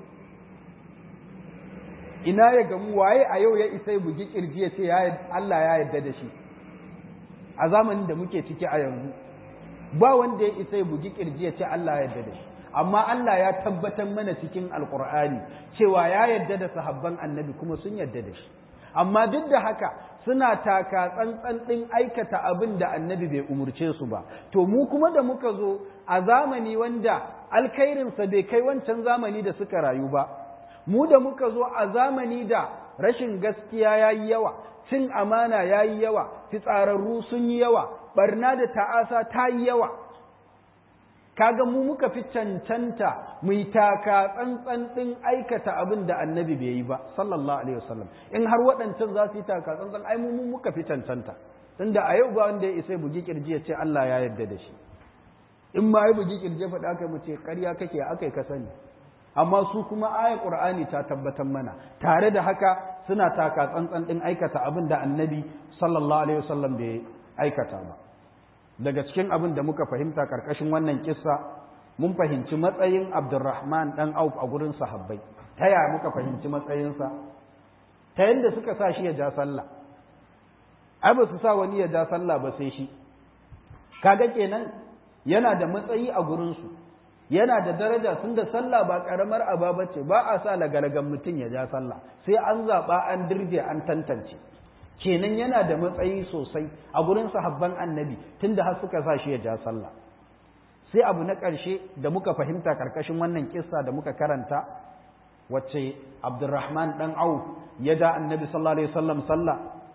ina ya gamu waye a yau ya isa ya bugi kirji ya ce Allah ya yarda da shi a zamanin da muke ciki a yanzu ba wanda ya isa ya bugi kirji ya ce Allah ya yarda da shi amma Allah ya tabbatar mana cikin alkur'ani cewa ya yarda da sahabban annabi kuma sun yarda da shi amma duk da haka suna taka tsantsan ɗin aikata abin da annabi bai umurce su ba to mu kuma da muka zo a zamani wanda alkhairinsa bai kai wancan zamani da suka rayu ba mu da muka zo a zamani da rashin gaskiya ya yi yawa cin amana ya yi yawa fitsararru sun yi yawa barna da ta'asa ta yi yawa kaga mu muka fi cancanta mu yi taka tsantsan ɗin aikata abin da annabi bai yi ba sallallahu alaihi wasallam in har waɗancan za su yi taka tsantsan ai mu muka fi cancanta tunda a yau ba wanda ya isa bugi kirji ya ce Allah ya yarda da shi in ma ya bugi kirji faɗa aka mu ce ƙarya kake akai ka sani amma su kuma ayar qur'ani ta tabbatar mana tare da haka suna taka tsantsan ɗin aikata abin da annabi sallallahu alaihi wasallam bai aikata ba daga cikin abin da muka fahimta karkashin wannan kissa mun fahimci matsayin Abdurrahman dan Auf a gurin sahabbai ta ya muka fahimci matsayinsa ta yadda suka sa shi ya ja sallah ai ba su sa wani ya ja sallah ba sai shi kaga kenan yana da matsayi a gurin su yana da daraja sun da sallah ba karamar aba bace ba a sa lagalagan mutum ya ja sallah sai an zaba an dirje an tantance kenan yana da matsayi sosai a gurin sahabban annabi tunda har suka sa shi ya ja sallah sai abu na ƙarshe da muka fahimta karkashin wannan kissa da muka karanta wacce Abdurrahman dan Auf ya da annabi sallallahu alaihi wasallam sallah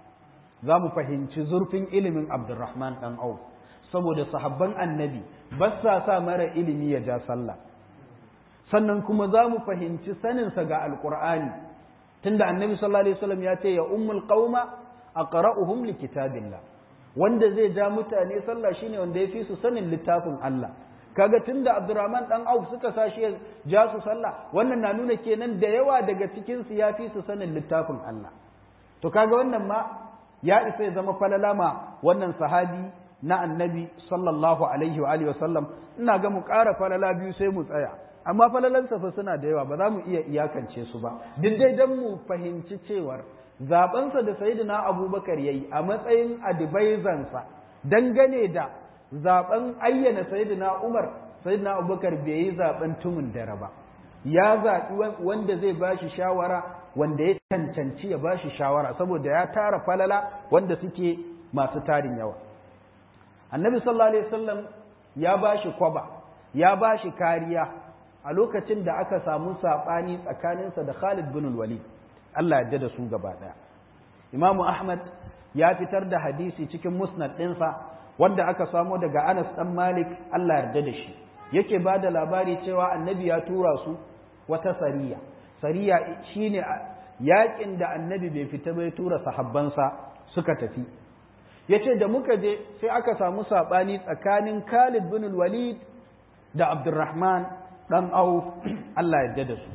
za mu fahimci zurfin ilimin Abdurrahman dan Auf saboda sahabban annabi ba sa sa mara ilimi ya ja sallah sannan kuma za mu fahimci saninsa ga alqur'ani tunda annabi sallallahu alaihi wasallam ya ce ya ummul qauma aqra'uhum likitabillah wanda zai ja mutane sallah shine wanda ya fi su sanin littafin Allah kaga tunda Abdurrahman dan Auf suka sashi ya ja su sallah wannan na nuna kenan da yawa daga cikin su ya fi su sanin littafin Allah to kaga wannan ma ya isa ya zama falala ma wannan sahabi na annabi sallallahu alaihi wa alihi wasallam ina ga mu ƙara falala biyu sai mu tsaya amma falalansa fa suna da yawa ba za mu iya iyakance su ba duk dai dan mu fahimci cewar zabensa da sayyidina abubakar yayi a matsayin advisor dangane da zaben ayyana sayyidina umar sayyidina abubakar bai yi zaben tumun dare ba ya zaɓi wanda zai bashi shawara wanda ya cancanci ya bashi shawara saboda ya tara falala wanda suke masu tarin yawa annabi sallallahu alaihi wasallam ya bashi kwaba ya bashi kariya a lokacin da aka samu saɓani tsakaninsa da Khalid bin Walid Allah ya da su gaba ɗaya Imamu Ahmad ya fitar da hadisi cikin musnad ɗinsa wanda aka samo daga Anas ɗan Malik Allah yarda da shi yake ba da labari cewa annabi ya tura su wata sariya sariya shine yakin da annabi bai fita bai tura sahabbansa suka tafi yace da muka je sai aka samu saɓani tsakanin Khalid bin Walid da Abdurrahman ɗan Auf Allah yarda da su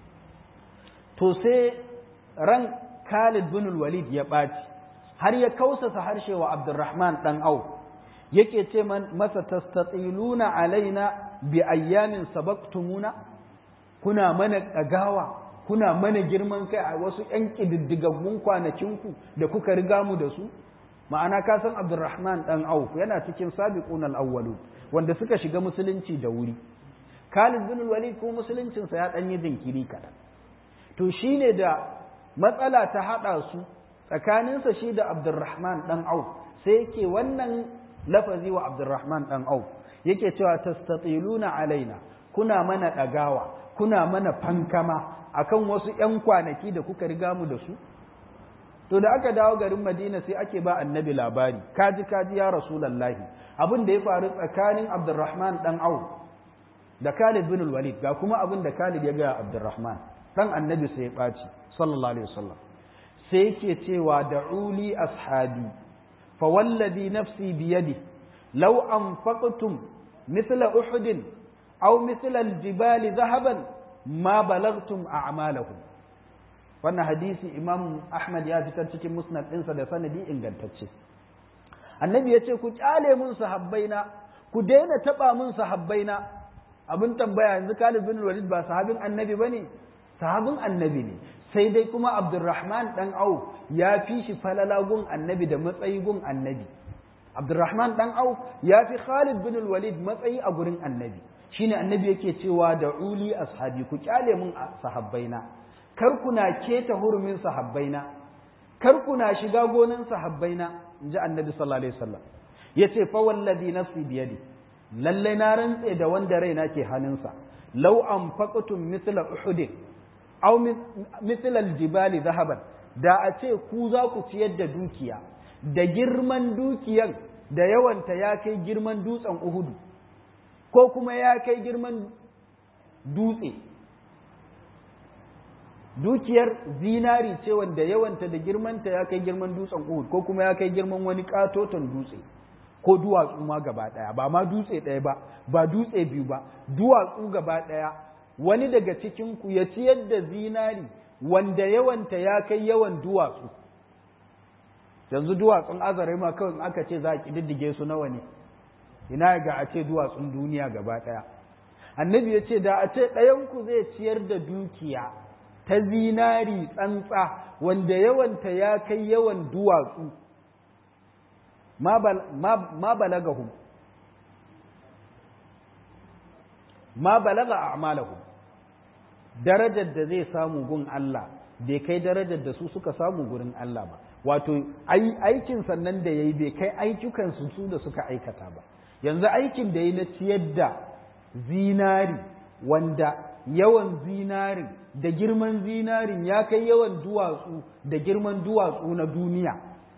to sai ran Khalid bin Walid ya ɓaci har ya kausasa harshe wa Abdurrahman ɗan Auf yake ce masa tastatiluna alaina bi ayyamin sabaqtumuna kuna mana ɗagawa kuna mana girman kai a wasu ƴan ƙididdigaggun kwanakinku da kuka riga mu da su ma'ana ka san Abdurrahman ɗan Auf yana cikin sabiqun al-awwalu wanda suka shiga musulunci da wuri Khalid bin Walid ko musuluncinsa ya ɗan yi jinkiri kaɗan to shine da matsala ta haɗa su tsakaninsa shi da Abdurrahman ɗan Auf sai yake wannan lafazi wa Abdurrahman ɗan Auf yake cewa tastatiluna alaina kuna mana ɗagawa kuna mana fankama akan wasu ‘yan kwanaki da kuka riga mu da su to da aka dawo garin Madina sai ake ba annabi labari kaji kaji ya rasulallahi abin da ya faru tsakanin Abdurrahman ɗan Auf da Khalid bin Walid ga kuma abin da Khalid ya ga Abdurrahman dan annabi sai ya ɓaci sallallahu alaihi wasallam sai yake cewa da'uli ashabi fa wallazi nafsi biyadi law anfaqtum mithla uhud aw mithla aljibali dhahaban ma balagtum a'malahum wannan hadisi imam ahmad ya fitar cikin musnad ɗinsa da sanadi ingantacce annabi ya ce ku kyale mun sahabbaina ku daina taɓa mun sahabbaina abin tambaya yanzu Khalid bin Walid ba sahabin annabi bane sahabin annabi ne sai dai kuma Abdurrahman dan Auf ya fi shi falala gun annabi da matsayi gun annabi Abdurrahman dan Auf ya fi Khalid bin Walid matsayi a gurin annabi shine annabi yake cewa da uli ashabi ku kyale mun sahabbaina kar kuna keta hurumin sahabbaina kar ku na shiga gonan sahabbaina in ji annabi sallallahu alaihi wasallam ya ce fa wallazi nafsi biyadi lalle na rantse da wanda raina ke hannunsa law anfaqtum mithla uhud aw mithla aljibali zahaban da a ce ku za ku ciyar da dukiya da girman dukiyan da yawanta ya kai girman dutsen uhudu ko kuma ya kai girman dutse dukiyar zinari ce wanda yawanta da girmanta ya kai girman dutsen uhud ko kuma ya kai girman wani katoton dutse ko duwatsu ma gaba ɗaya ba ma dutse ɗaya ba ba dutse biyu ba duwatsu gaba ɗaya wani daga cikin ku ya ciyar da zinari wanda yawanta ya kai yawan duwatsu yanzu duwatsun azare ma kawai aka ce za a ƙididdige su nawa ne ina ga a ce duwatsun duniya gaba ɗaya annabi ya ce da a ce ɗayanku zai ciyar da dukiya ta zinari tsantsa wanda yawanta ya kai yawan duwatsu ma balagahum ma balaga a'malahum darajar da zai samu gun Allah bai kai darajar da su suka samu gurin Allah ba wato aikin sannan da yayi bai kai ayyukan su su da suka aikata ba yanzu aikin da yayi na ciyar da zinari wanda yawan zinarin da girman zinarin ya kai yawan duwatsu da girman duwatsu na duniya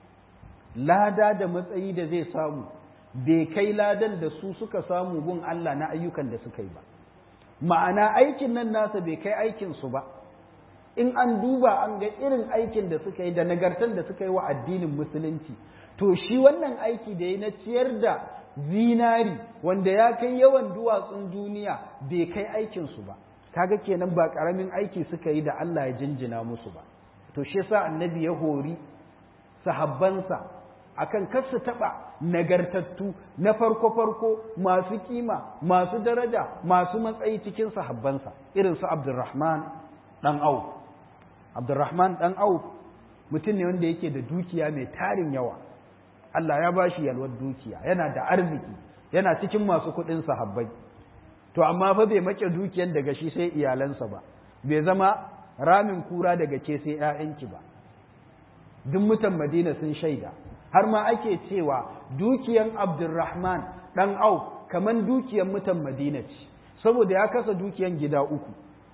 lada da matsayi da zai samu bai kai ladan da su suka samu gun Allah na ayyukan da suka yi ba ma'ana aikin nan nasa bai kai aikinsu ba in an duba an ga irin aikin da suka yi da nagartar da suka yi wa addinin musulunci to shi wannan aiki da ya na ciyar da zinari wanda ya kai yawan duwatsun duniya bai kai aikinsu ba kaga kenan ba karamin aiki suka yi da Allah ya jinjina musu ba to shi yasa annabi ya hori sahabbansa akan kar su taɓa nagartattu na farko-farko masu kima masu daraja masu matsayi cikin sahabbansa irin su abdurrahman ɗan auf abdurrahman ɗan auf mutum ne wanda yake da dukiya mai tarin yawa Allah ya bashi yalwar dukiya yana da arziki yana cikin masu kuɗin sahabbai to amma fa bai make dukiyan daga shi sai iyalansa ba bai zama ramin kura daga ke sai 'ya'yanki ba duk mutan madina sun shaida har ma ake cewa dukiyan abdurrahman ɗan au kaman dukiyan mutan madina ce saboda ya kasa dukiyan gida uku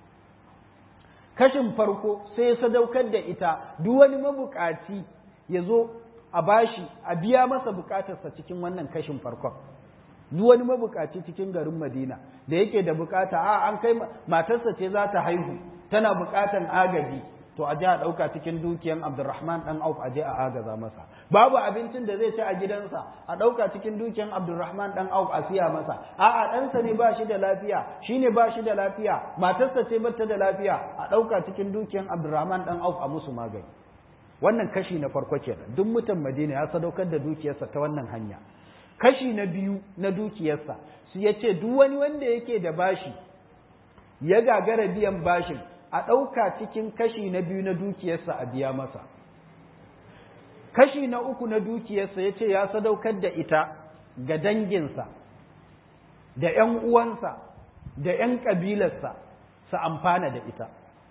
kashin farko sai ya sadaukar da ita duk wani mabukaci ya zo a bashi a biya masa bukatarsa cikin wannan kashin farkon duk wani mabukaci cikin garin madina da yake da bukata a an kai matarsa ce za ta haihu tana bukatan agaji to a je a ɗauka cikin dukiyan Abdurrahman ɗan Auf a je a agaza masa babu abincin da zai ci a gidansa a ɗauka cikin dukiyan Abdurrahman ɗan Auf a siya masa a'a ɗansa ne ba shi da lafiya shi ne ba shi da lafiya matarsa ce bata da lafiya a ɗauka cikin dukiyan Abdurrahman ɗan Auf a musu magani wannan kashi na farko kenan duk mutan Madina ya sadaukar da dukiyarsa ta wannan hanya kashi na biyu na dukiyarsa su ya ce duk wani wanda yake da bashi ya gagara biyan bashin a ɗauka cikin kashi na biyu na dukiyarsa a biya masa kashi na uku na dukiyarsa ya ce ya sadaukar da ita ga danginsa da ‘yan uwansa da ‘yan ƙabilarsa su amfana da ita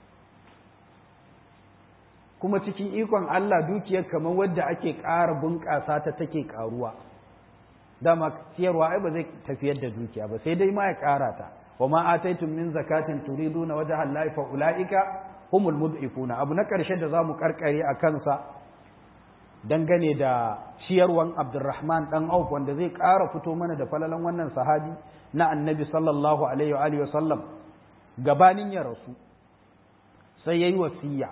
kuma cikin ikon Allah dukiyar kamar wadda ake ƙara bunƙasa ta take ƙaruwa dama ciyarwa ai ba zai tafiyar da dukiya ba sai dai ma ya ƙara ta وما آتيتم من زكاة تريدون وجه الله فأولئك هم المضعفون abu na ƙarshe da zamu karkare a kansa dangane da ciyarwan Abdurrahman dan Auf wanda zai ƙara fito mana da falalan wannan sahabi na Annabi sallallahu alaihi wa alihi wasallam gabanin ya rasu sai yayi wasiya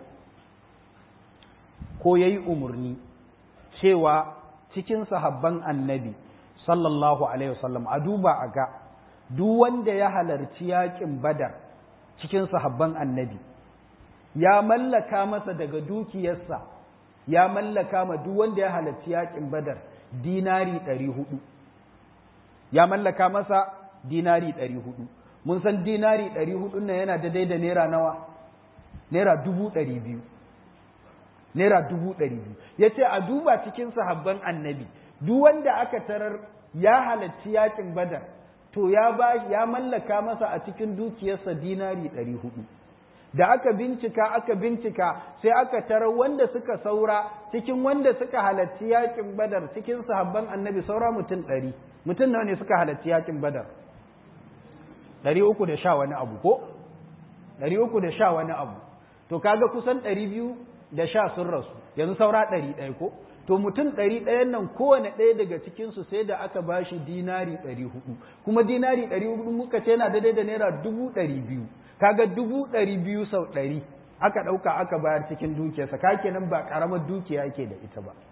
ko yayi umurni cewa cikin sahabban Annabi sallallahu alaihi wasallam a duba a ga duk wanda ya halarci yaƙin badar cikin sahabban annabi ya mallaka masa daga dukiyarsa ya mallaka ma duk wanda ya halarci yaƙin badar dinari ɗari hudu ya mallaka masa dinari ɗari hudu mun san dinari ɗari hudu nan yana daidai da naira nawa naira dubu ɗari biyu naira dubu ɗari biyu ya ce a duba cikin sahabban annabi duk wanda aka tarar ya halarci yaƙin badar to ya ba ya mallaka masa a cikin dukiyarsa dinari ɗari hudu
da aka bincika aka bincika sai aka tarar wanda suka saura cikin wanda suka halarci yakin badar cikin sahabban annabi saura mutum ɗari mutum nawa ne suka halarci yakin badar ɗari uku da sha wani abu ko ɗari uku da sha wani abu to kaga kusan ɗari biyu da sha sun rasu yanzu saura ɗari ɗaya ko to mutum ɗari ɗayan nan kowane ɗaya daga cikinsu sai da aka ba shi dinari ɗari hudu kuma dinari ɗari hudu muka ce yana daidai da naira dubu ɗari biyu kaga dubu ɗari biyu sau ɗari aka ɗauka aka bayar cikin dukiyarsa ka kenan ba ƙaramar dukiya ke da ita ba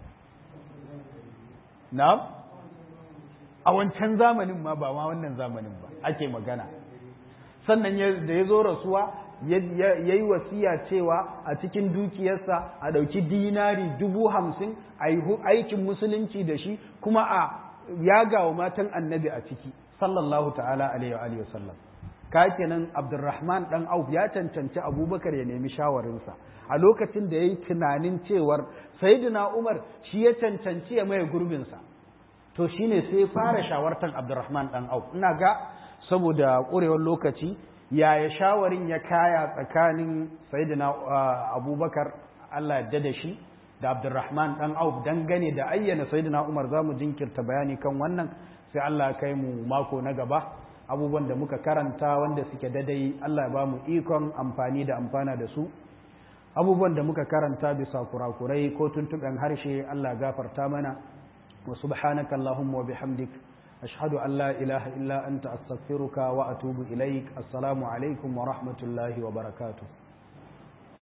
na a wancan zamanin ma ba ma wannan zamanin ba ake magana sannan da ya zo rasuwa ya yi wasiya cewa a cikin dukiyarsa a ɗauki dinari dubu hamsin a yi aikin musulunci da shi kuma a yaga wa matan annabi a ciki sallallahu ta'ala alaihi wa sallam ka kenan abdurrahman dan auf ya cancanci abubakar ya nemi shawarinsa a lokacin da ya yi tunanin cewar sayyidina umar shi ya cancanci ya maye gurbinsa to shine sai fara shawartar abdurrahman dan auf ina ga saboda ƙurewar lokaci yaya shawarin ya kaya tsakanin sayyidina abubakar Allah yadda da shi da abdurrahman dan auf dangane da ayyana sayyidina umar za mu jinkirta bayani kan wannan sai Allah ya kai mu mako na gaba abubuwan da muka karanta wanda suke dadai Allah ya ba mu ikon amfani da amfana da su abubuwan da muka karanta bisa kurakurai ko tuntuɓen harshe Allah gafarta mana wa subhanaka allahumma wa bihamdik أشهد أن لا إله إلا أنت أستغفرك وأتوب إليك السلام عليكم ورحمة الله وبركاته